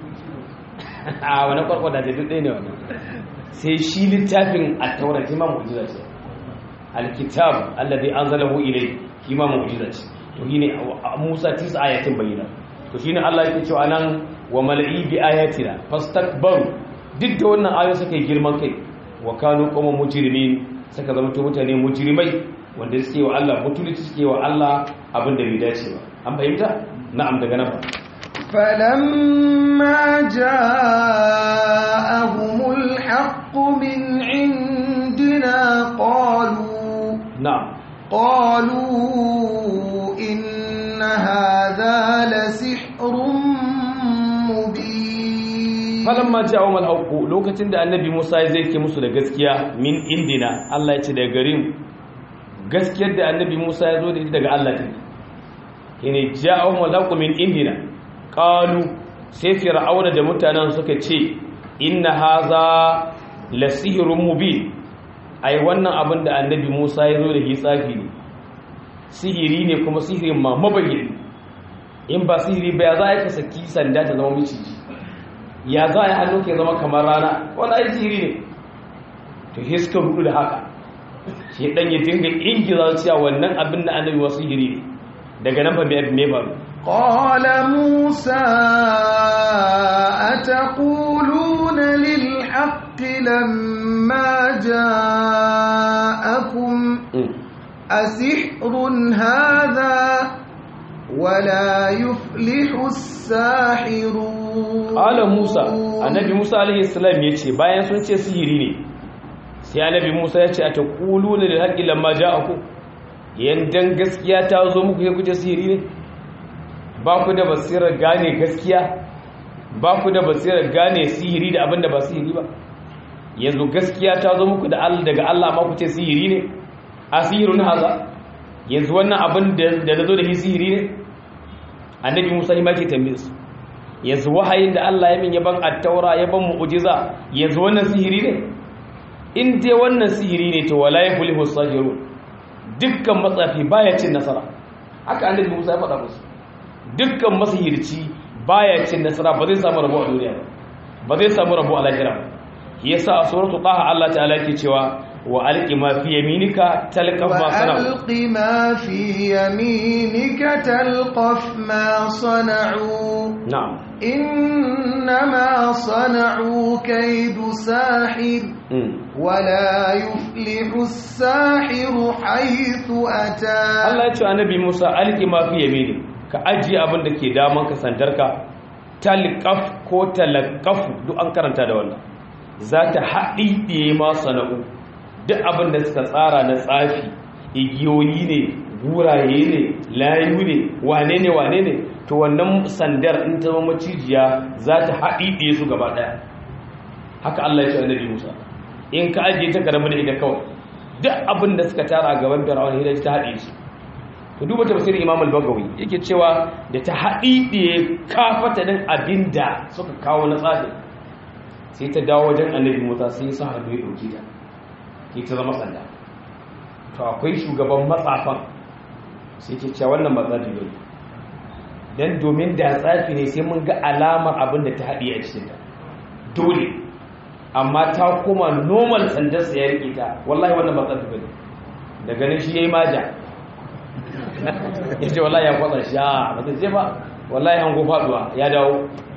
a wani kwarkwada da duk ɗaya ne wannan sai shi littafin a taura shi ma mu'jiza ce alkitab alladhi anzalahu ilay shi ma mu'jiza ce to shine Musa tisa ayatin bayyana to shine Allah yake cewa nan wa mal'i bi ayatina fastakbaru duk da wannan ayoyi suka yi girman kai wa kanu qawman mujrimin suka zama to mutane mujrimai wanda suke wa Allah mutunci suke wa Allah abin da bai dace ba an fahimta na'am daga nan فلما جاءهم الحق من عندنا قالوا na'am قالوا إن هذا لسحر مبين falamma ja'ahum al-haqq lokacin da annabi Musa ya zai ke musu da gaskiya min indina Allah ya ce daga garin gaskiyar da annabi Musa ya zo da ita daga Allah take shine ja'ahum al-haqq min indina qalu sai fir'auna da mutanen suka ce inna haza la sihrun mubin ai wannan abin da annabi Musa ya zo da shi tsafi ne sihiri ne kuma sihirin ma mabayyani in ba sihiri ba ya za ka saki sanda ta zama miciji ya za a hannu ke zama kamar rana wani ai sihiri ne to he suka rudu da haka shi dan ya dinga ingiza cewa wannan abin da annabi wasu sihiri ne daga nan ba me me ba قال موسى أتقولون للحق لما جاءكم أسحر هذا ولا يفلح الساحرون Ala Musa, annabi Musa alaihi salam ya ce bayan sun ce sihiri ne, sai annabi Musa ya ce a ta ƙulu da haƙƙi lamma ja aku, yandan gaskiya ta zo muku ya kuce sihiri ne? Ba ku da basirar gane gaskiya, ba ku da basirar gane sihiri da abin da ba sihiri ba. Yanzu gaskiya ta zo muku da Allah daga Allah ma ku ce sihiri ne? A sihirun haza, yanzu wannan abin da na zo da shi sihiri ne? Annabi Musa ya ma ke tambaye su. yanzu wahayin da Allah ya min yaban attaura yaban mu'jiza yanzu wannan sihiri ne in dai wannan sihiri ne to wala yaflihu sajirun dukkan matsafi baya cin nasara haka annabi Musa ya faɗa musu dukkan masihirci baya cin nasara ba zai samu rabo a duniya ba ba zai samu rabo a lahira ba yasa a suratul taha Allah ta'ala yake cewa wa alqi ma fi yaminika talqaf ma sana'u وألق ما في يمينك تلقف ما صنعوا na'am إنما صنعوا كيد ساحر mm. ولا يفلح الساحر حيث أتى Allah ya ce annabi Musa alki ma fi yamini ka ajiye abin da ke daman ka sandarka talqaf ko talaqaf duk an karanta da wannan za ta haɗi ɗiye ma sana'u duk abin da suka tsara na tsafi igiyoyi ne guraye ne layu ne wane ne wane ne to wannan sandar in ta zama macijiya za ta haɗi ɗiye su gaba ɗaya haka Allah ya ce annabi Musa in ka ajiye ta karamin da ita kawai duk abin da suka tara a gaban fir'aun hira ta haɗe su ku duba tafsirin imam al-bagawi yake cewa da ta haɗi ɗiye kafata din abin da suka kawo na tsafi sai ta dawo wajen annabi musa sai ya sa hannu ya ɗauki ta ke ta zama sanda to akwai shugaban matsafan sai ke cewa wannan ba tsafi ba dan domin da tsafi ne sai mun ga alamar abin da ta haɗi a cikinta dole amma ta koma normal sandarsa ya rike ta wallahi wannan ba tsafi bane da ganin shi yayi maja yace wallahi ya kwatsa shi a ba ta je ba wallahi an go faduwa ya dawo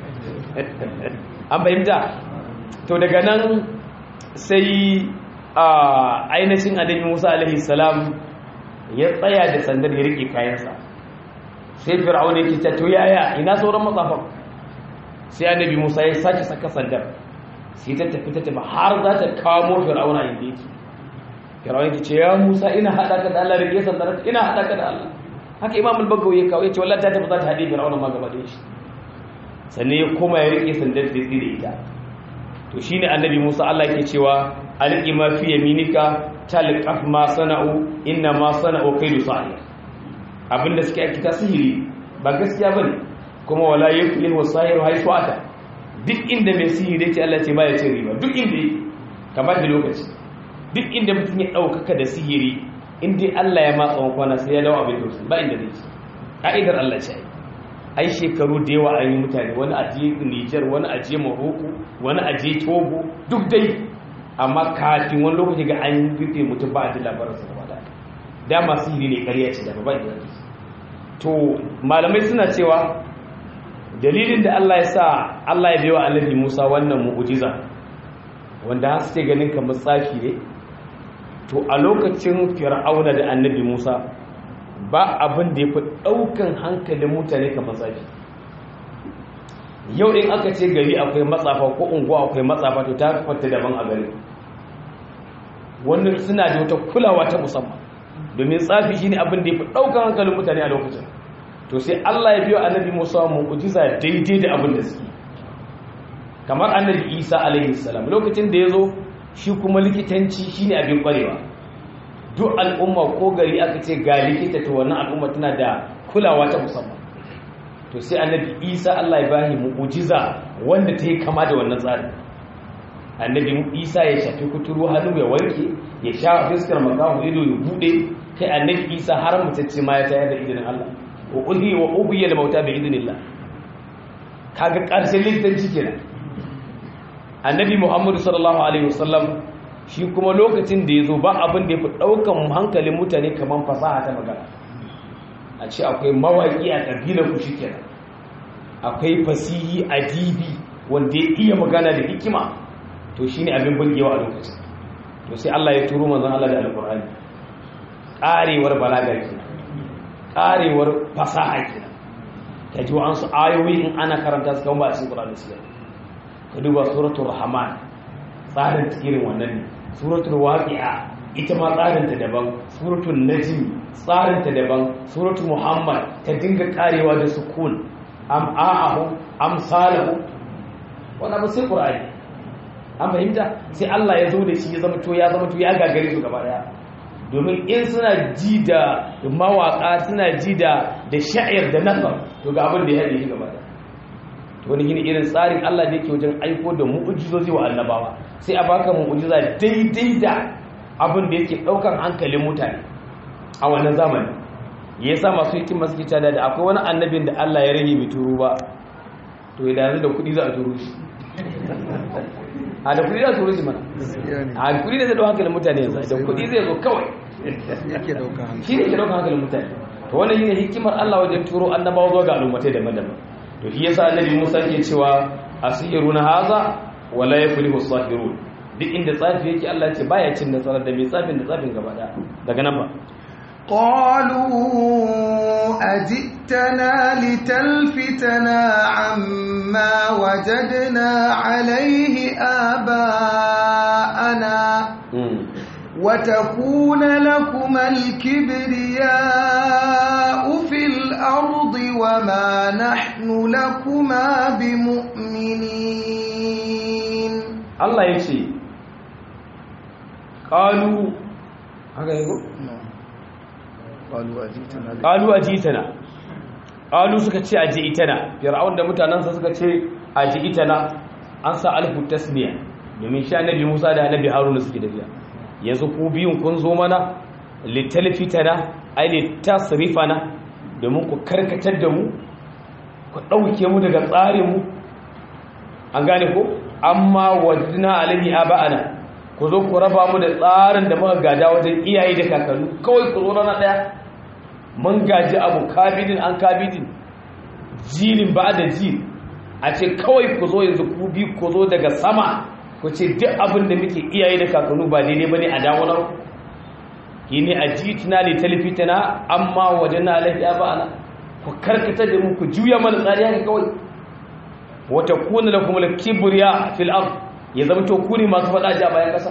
an fahimta to daga nan sai a ainihin annabi Musa alaihi salam ya tsaya da sandar ya rike kayansa sai fir'auna yake ta to yaya ina sauran matsafan sai annabi Musa ya sake saka sandar sai ta tafi ta tafi har za ta kamo fir'auna inda yake fir'auna yake ce ya musa ina haɗa ka da allah rike sandar ina haɗa ka da allah haka imam al-bagawi ya kawo ya ce wallahi ta tafi za ta haɗe fir'auna ma gaba ɗaya shi sannan ya koma ya rike sandar da tsire ita to shine annabi Musa Allah yake cewa alqi ma fi yaminika talqaf ma sana'u inna ma sana'u kaidu sahir abinda suke aikata sihiri ba gaskiya bane kuma wala yuflihu sahiru haythu ata duk inda mai sihiri ce Allah ce ba ya ce riba duk inda yake ka ba da lokaci duk inda mutum ya ɗaukaka da sihiri inda Allah ya matsa kwana sai ya dawo abin da ba inda zai ci ka'idar Allah ce ai shekaru da yawa an yi mutane wani a je Niger wani a je Morocco wani a je Togo duk dai amma kafin wani lokaci ga an rufe mutum ba a ji labarin sa gaba da dama sihiri ne ƙarya ce da ba inda zai to malamai suna cewa dalilin da Allah ya sa Allah ya biyo annabi Musa wannan mu'ujiza wanda har suke ganin kamar tsafi ne to a lokacin fir'auna da annabi Musa ba abin da ya fi ɗaukan hankalin mutane kamar tsafi yau in aka ce gari akwai matsafa ko unguwa akwai matsafa to ta fata daban a gari wannan suna da wata kulawa ta musamman domin tsafi shine abin da ya fi ɗaukan hankalin mutane a lokacin to sai Allah ya biyo annabi Musa mu'jiza daidai da abin da suke kamar annabi Isa alaihi salam lokacin da yazo shi kuma likitanci shine abin kwarewa duk al'umma ko gari aka ce ga likita to wannan al'umma tana da kulawa ta musamman to sai annabi Isa Allah ya bashi mu'jiza wanda ta yi kama da wannan tsarin annabi Isa ya shafi kuturu hannu ya warke ya sha fiskar makahu ido ya bude kai annabi Isa har mutacce ma ya tayar da idinin Allah wa uhi wa ubiya da mauta bi idnillah kaga karshen likitanci kenan annabi muhammadu sallallahu alaihi wasallam shi kuma lokacin da yazo ba abin da yafi daukan hankalin mutane kaman fasaha ta magana a ce akwai mawaki a kabilar ku shikenan akwai fasihi adibi wanda ya iya magana da hikima to shine abin burgewa a lokacin to sai Allah ya turo manzon Allah da alqur'ani karewar balaga kenan karewar fasaha kenan ta ji wa'ansu ayoyi in ana karanta su kan ba a cikin ƙuranin siya ka duba suratul rahman tsarin irin wannan ne suratul waqi'a ita ma tsarin ta daban suratul najm tsarin ta daban suratul muhammad ta dinga karewa da sukun am a'ahu am salahu wannan ba sai qur'ani an fahimta sai Allah ya zo da shi ya zama to ya zama to ya gagare su gaba daya domin in suna ji da mawaka suna ji da da sha'ir da nasar to ga abin da ya haɗe shi gaba da wani gini irin tsarin Allah da yake wajen aiko da mu'ujizozi wa annabawa sai a baka mu'ujiza daidai da abin da yake ɗaukan hankalin mutane a wannan zamani ya sa masu hikin masu kita da akwai wani annabin da Allah ya rage bai turu ba to ya yanzu da kuɗi za a turu shi a da kuɗi za a turu shi mana a kuɗi da zai ɗau hankalin mutane yanzu da kuɗi zai zo kawai shi ne ke ɗaukan hankalin mutane to wannan shine hikimar Allah wajen turo annabawa zuwa ga al'ummatai daban-daban to shi yasa annabi Musa ke cewa asiruna haza wala yaflihu sahirun duk inda tsafi yake Allah ce baya cin nasara da mai tsafin da tsafin gaba daya daga nan ba قالوا أجئتنا لتلفتنا عما وجدنا عليه آباءنا وتكون لكما الكبرياء في الأرض وما نحن لكما بمؤمنين الله يشي قالوا هكذا يقول قالوا أجئتنا قالوا أجئتنا قالوا suka ce aji'tana fir'aun da mutanansa suka ce aji'tana an sa alfu tasniya domin sha nabi Musa da nabi Haruna suke tafiya yanzu ku biyun kun zo mana litalfitana ai litasrifana domin ku karkatar da mu ku dauke mu daga tsarin mu an gane ko amma wajna alaihi aba'ana ku zo ku raba mu da tsarin da muka gada wajen iyaye da kakanni kawai ku zo rana daya mun gaji abu kabidin an kabidin jilin ba da jil a ce kawai ku zo yanzu ku bi ku zo daga sama ku ce duk abin da muke iyaye da kakannu ba daidai bane a dawonar ki ne a jitina li talfitana amma wajen alaihi abana ku karkata da mu ku juya mana tsari haka kawai wata kuna lakum al-kibriya fil ard ya zama to ku ne masu faɗa ji a bayan ƙasa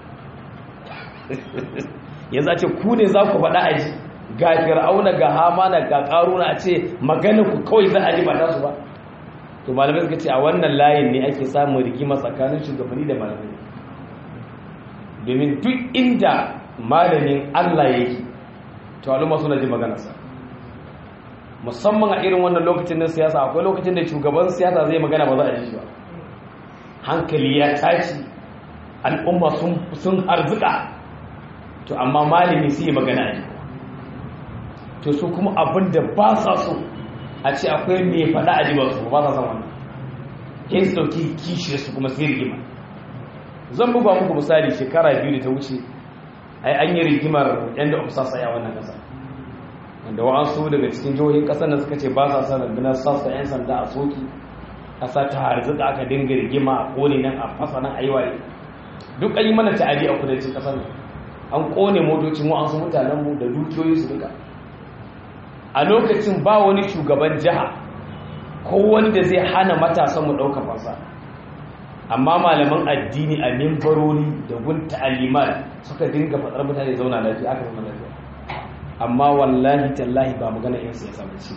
yanzu a ce ku ne za ku faɗa a ji ga fir'auna ga hamana ga ƙaruna a ce magana ku kawai za a ji ba ta su ba to malamai suka ce a wannan layin ne ake samun rigima tsakanin shugabanni da malamai domin duk inda malamin Allah yake to al'umma suna ji maganarsa musamman a irin wannan lokacin na siyasa akwai lokacin da shugaban siyasa zai magana ba za a ji shi ba hankali ya tashi al'umma sun harzuka to amma malami sai magana ne to su kuma abin da ba sa so a ce akwai mai faɗa a jiba su ba sa son wannan yin su dauki kishiyar su kuma sai rigima zan buga muku misali shekara biyu da ta wuce ai an yi rigimar yan da ofisasa ya wannan kasa wanda wa'ansu daga cikin jihohin kasar da suka ce ba sa son rundunar sassa yan sanda a soki kasa ta harzuka aka dinga rigima a kone nan a fasa nan a yi waye duk an yi mana ta'adi a kudancin kasar an kone motocin wa'ansu mutanenmu da dukiyoyi su duka a lokacin ba wani shugaban jiha ko wanda zai hana matasan mu ɗauka fasa amma malaman addini a mimbarori da gun ta'aliman suka dinga faɗar mutane zauna lafiya aka zama lafiya amma wallahi tallahi ba magana yin siyasa ba ce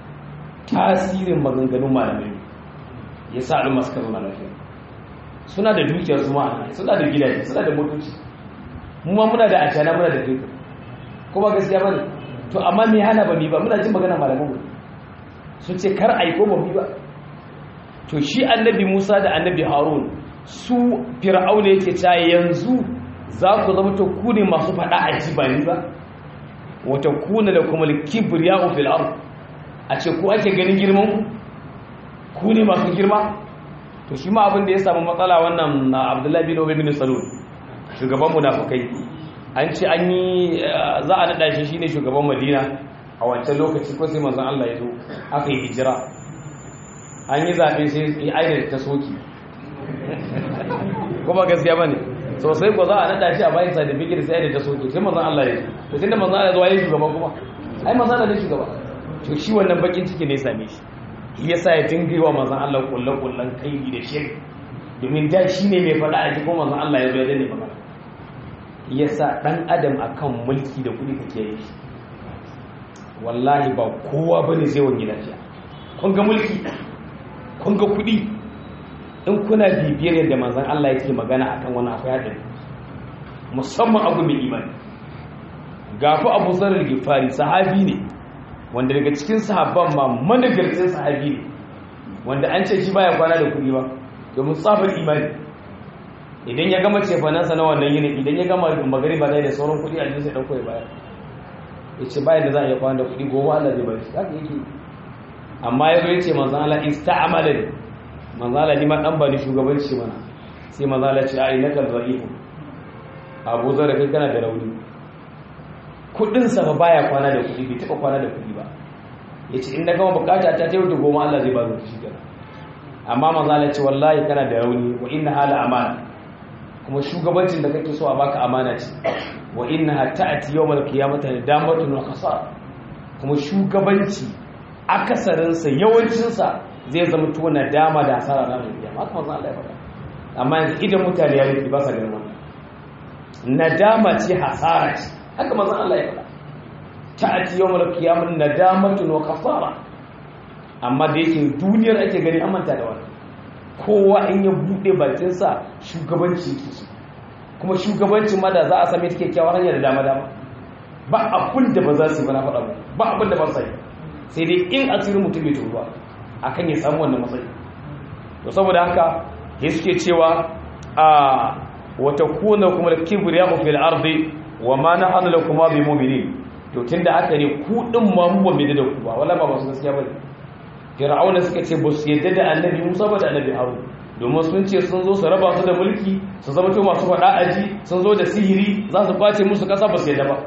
tasirin maganganun malamai ya sa al'umma suka zauna lafiya suna da dukiyar su ma'ana suna da gidaje suna da motoci mu ma muna da ashana muna da fetur kuma gaskiya bane to amma me hana ba mi ba muna jin magana malaman mu sun ce kar ai ko ba mi ba to shi annabi Musa da annabi Harun su fir'auna yake ta yanzu za ku zama to ku ne masu fada a ji ba ni ba wata kuna da kuma kibriya'u fil ard a ce ku ake ganin girman ku ne masu girma to shi ma abin da ya samu matsala wannan Abdullahi bin Ubay bin Salul shugaban munafikai an ce an yi za a nada shi shine shugaban Madina a wancan lokaci ko sai manzon Allah ya zo aka yi hijira an yi zaɓe sai ya aina ta soki kuma gaskiya ba ne sosai ko za a naɗa shi a bayan sa da bigir sai aina ta soki sai mazan Allah ya ce to tunda mazan Allah ya zo ya yi shugaba kuma ai mazan Allah ne shugaba to shi wannan bakin ciki ne same shi shi yasa ya dinga yi wa mazan Allah kullen kullen kai da shiri domin da shi ne mai faɗa a jikin mazan Allah ya zo ya dane magana yasa dan adam akan mulki da kuɗi kake yi shi wallahi ba kowa bane zai wani lafiya kun ga mulki kun ga kuɗi in kuna bibiyar yadda manzan Allah yake magana akan wani akwai haɗari musamman abu mai imani gafi abu zarar gifari sahabi ne wanda daga cikin sahabban ma managarcin sahabi ne wanda an ce shi baya kwana da kuɗi ba domin tsafin imani idan ya gama cefanansa na wannan yini idan ya gama magari ba da sauran kuɗi a jinsa ɗauko ya bayar ya ce bayan da za a iya kwana da kuɗi gobe Allah zai bari haka yake amma ya zo ya ce manzala ista'amala ne manzala ni ma dan ba ni shugabanci mana sai manzala ce ai nakal za'ifu abu zara kai kana da rauni kudin sa ba baya kwana da kudi bai taba kwana da kudi ba yace in na gama bukata ta tayi da goma Allah zai ba mu shi kenan amma manzala ce wallahi kana da rauni wa inna hala amana kuma shugabancin da kake so a baka amana ce wa innaha ta'ti yawmal qiyamati damatun wa khasar kuma shugabanci akasarinsa yawancinsa zai zama tona dama da hasara na mai biya haka mazan Allah ya faɗa amma yanzu idan mutane ya rufe ba sa ganin wannan nadama ce hasara ce haka mazan Allah ya faɗa ta'ati yawmal qiyamah nadamatun wa kafara amma da yake duniyar ake gani an manta da wannan kowa in ya bude bakin sa shugabanci yake so kuma shugabancin ma da za a same ta kyakkyawar hanya da dama dama ba abin da ba za su yi ba na faɗa ba abin da ba su yi sai dai in asirin mutum bai tuba akan ya samu wannan matsayi to saboda haka ya suke cewa a wata kuna kuma da kibriya fil ardi wa ma nahnu lakum bi mu'minin to tunda haka ne ku din ma mu ba mai da ku ba wala ba masu gaskiya bane fir'auna suka ce ba su yadda da annabi Musa ba da annabi Harun domin sun ce sun zo su raba su da mulki su zama to masu faɗa aji sun zo da sihiri za su kwace musu kasa ba su yadda ba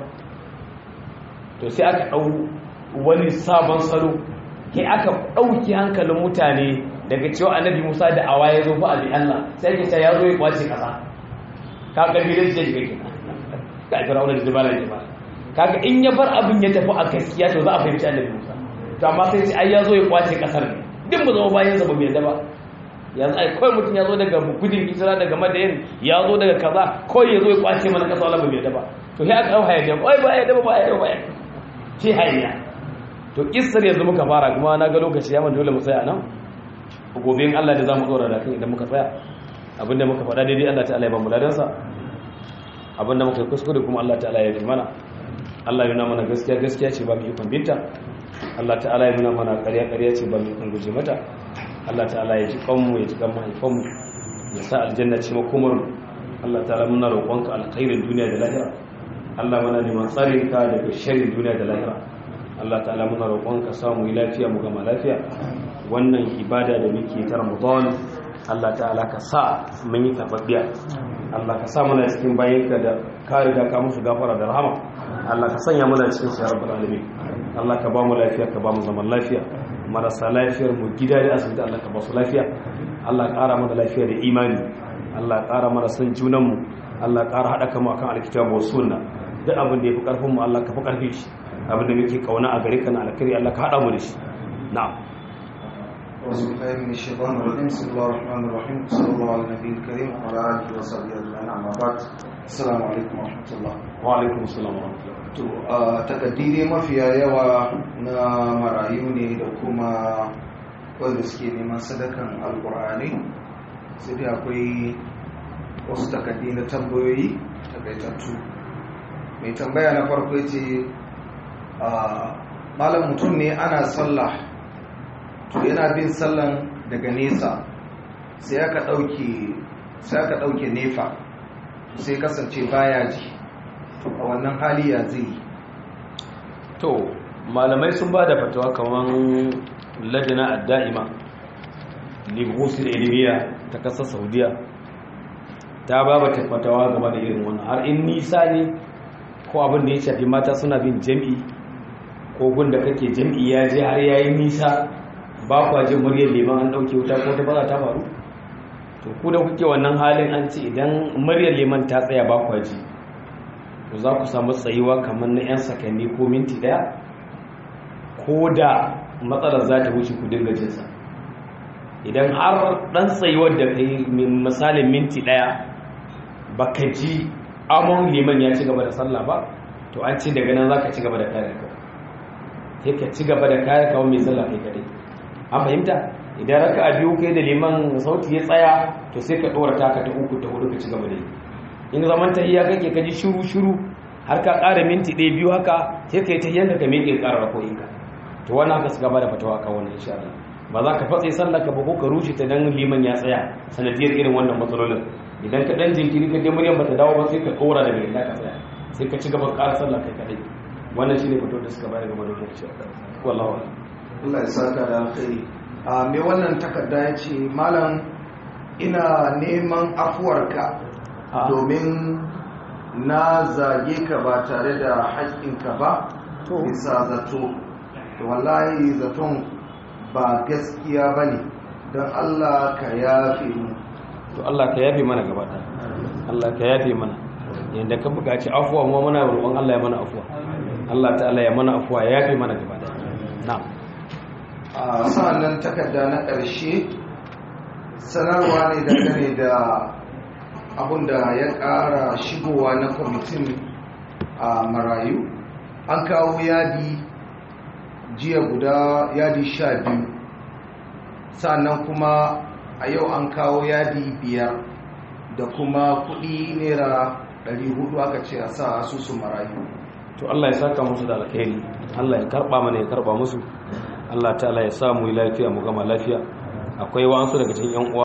to sai aka ɗau wani sabon salo ke aka ɗauki hankalin mutane daga cewa annabi musa da awa ya zo fa abi allah sai ake ya zo ya kwace ƙasa ka ƙabilar da shiga ke ka a firawunar da jibala ne ba kaga in ya bar abin ya tafi a gaskiya to za a fahimci annabi musa to amma sai ce ai ya zo ya kwace ƙasar ne duk mu zama bayan sa ba mu yadda ba yanzu ai kawai mutum ya zo daga gudun hijira daga madayin ya zo daga kaza kawai ya zo ya kwace mana ƙasa wala ba mu yadda ba to sai aka hau hayaniya ai ba ya yadda ba ba ya yadda ba ya ce hayaniya to kissar yanzu muka fara kuma na ga lokaci ya man dole mu tsaya nan gobe in Allah da zamu dora da kan idan muka tsaya abinda muka faɗa daidai Allah ta'ala ya ba mu ladansa abinda muka yi kuskure kuma Allah ta'ala ya fi mana Allah ya nuna mana gaskiya gaskiya ce ba mu ikon binta Allah ta'ala ya nuna mana ƙarya ƙarya ce ba mu ikon guje mata Allah ta'ala ya ji kanmu ya ji kan mahaifanmu ya sa aljanna ce makomar mu Allah ta'ala muna roƙonka alkhairin duniya da lahira Allah muna neman tsarin ka daga sharrin duniya da lahira Allah ta'ala muna roƙonka samu yi lafiya mu gama lafiya wannan ibada da muke ta Ramadan Allah ta'ala ka sa mun yi tababbiya Allah ka sa muna cikin bayinka da ka riga ka musu gafara da rahama Allah ka sanya muna cikin su ya rabbal alamin Allah ka ba mu lafiya ka ba mu zaman lafiya marasa lafiyar mu gida da asibiti Allah ka ba su lafiya Allah ka ƙara mana lafiya da imani Allah ka ƙara mana son junan mu Allah ka ƙara haɗa kanmu akan alkitabu was sunna duk abin da yafi karfin mu Allah ka fi karfi shi abin da muke kauna a gare ka na alkhairi Allah ka haɗa mu da shi na'am أعوذ بالله من الشيطان الرجيم بسم الله الرحمن الرحيم صلى الله على النبي الكريم وعلى آله وصحبه أجمعين أما بعد السلام عليكم ورحمة الله wa alaikum assalam wa rahmatullahi to a takaddire mafiya yawa na marayu ne da kuma wanda suke neman sadakan alkur'ani sai dai akwai wasu takaddi na tambayoyi takaitattu mai tambaya na farko ya ce malam mutum ne ana sallah to yana bin sallan daga nesa sai aka ɗauke sai aka ɗauke nefa sai kasance baya ji a wannan hali ya zai to malamai sun ba da fatawa kamar ladina adda'ima libusul ilmiya ta kasar saudiya ta ba ba ta fatawa game da irin wannan har in nisa ne ko abin da ya shafi mata suna bin jam'i ko gunda kake jam'i ya je har yayi nisa ba kwa jin muryar liman an dauke wuta ko ta baza ta faru to ku da kuke wannan halin an ce idan muryar liman ta tsaya ba kwa ji to za ku samu tsayuwa kamar na 'yan sakanni ko minti daya ko da matsalar za ta wuce ku dinga jinsa idan har dan tsayuwar da kai misalin minti daya baka ji amon liman ya ci gaba da sallah ba to an ce daga nan za ka ci gaba da kare ka sai ka ci gaba da kare kawo mai sallah kai kadai an fahimta idan raka a biyu kai da liman sauti ya tsaya to sai ka ɗora taka ta uku ta hudu ka ci gaba da yi in zaman ta iya kake ka ji shuru shuru har ka ƙara minti ɗaya biyu haka sai ka yi ta yanka ka miƙe ƙara rakoyinka to wannan haka suka bada fatawa kan wannan insha Allah ba za ka fatse sallah ka ba ko ka rushe ta dan liman ya tsaya sanadiyar irin wannan matsalolin idan ka dan jinkiri ka je muryan bata dawo ba sai ka ɗora daga inda ka tsaya sai ka ci gaba ƙara sallah kai kadai wannan shine fito da suka bayar game da wannan insha Allah wallahi Allah ya saka da alkhairi a me wannan takarda ya ce malam ina neman afuwarka domin na zage ka ba tare da haƙƙinka ba bisa zato to wallahi zaton ba gaskiya ba ne don Allah ka yafe mu to Allah ka yafe mana gaba ɗaya Allah ka yafe mana yadda ka buƙaci afuwa mu muna roƙon Allah ya mana afuwa Allah ta'ala ya mana afuwa ya yafe mana gaba ɗaya na'am a sa'annan takarda na ƙarshe sanarwa ne dangane da abin da ya ƙara shigowa na kwamitin a marayu an kawo yadi jiya guda yadi sha biyu sannan kuma a yau an kawo yadi biyar da kuma kudi naira 400 aka ce a sa asusun marayu to Allah ya saka musu da alkhairi Allah ya karba mana ya karba musu Allah ta'ala ya sa mu lafiya mu gama lafiya akwai wa'ansu daga cikin yan uwa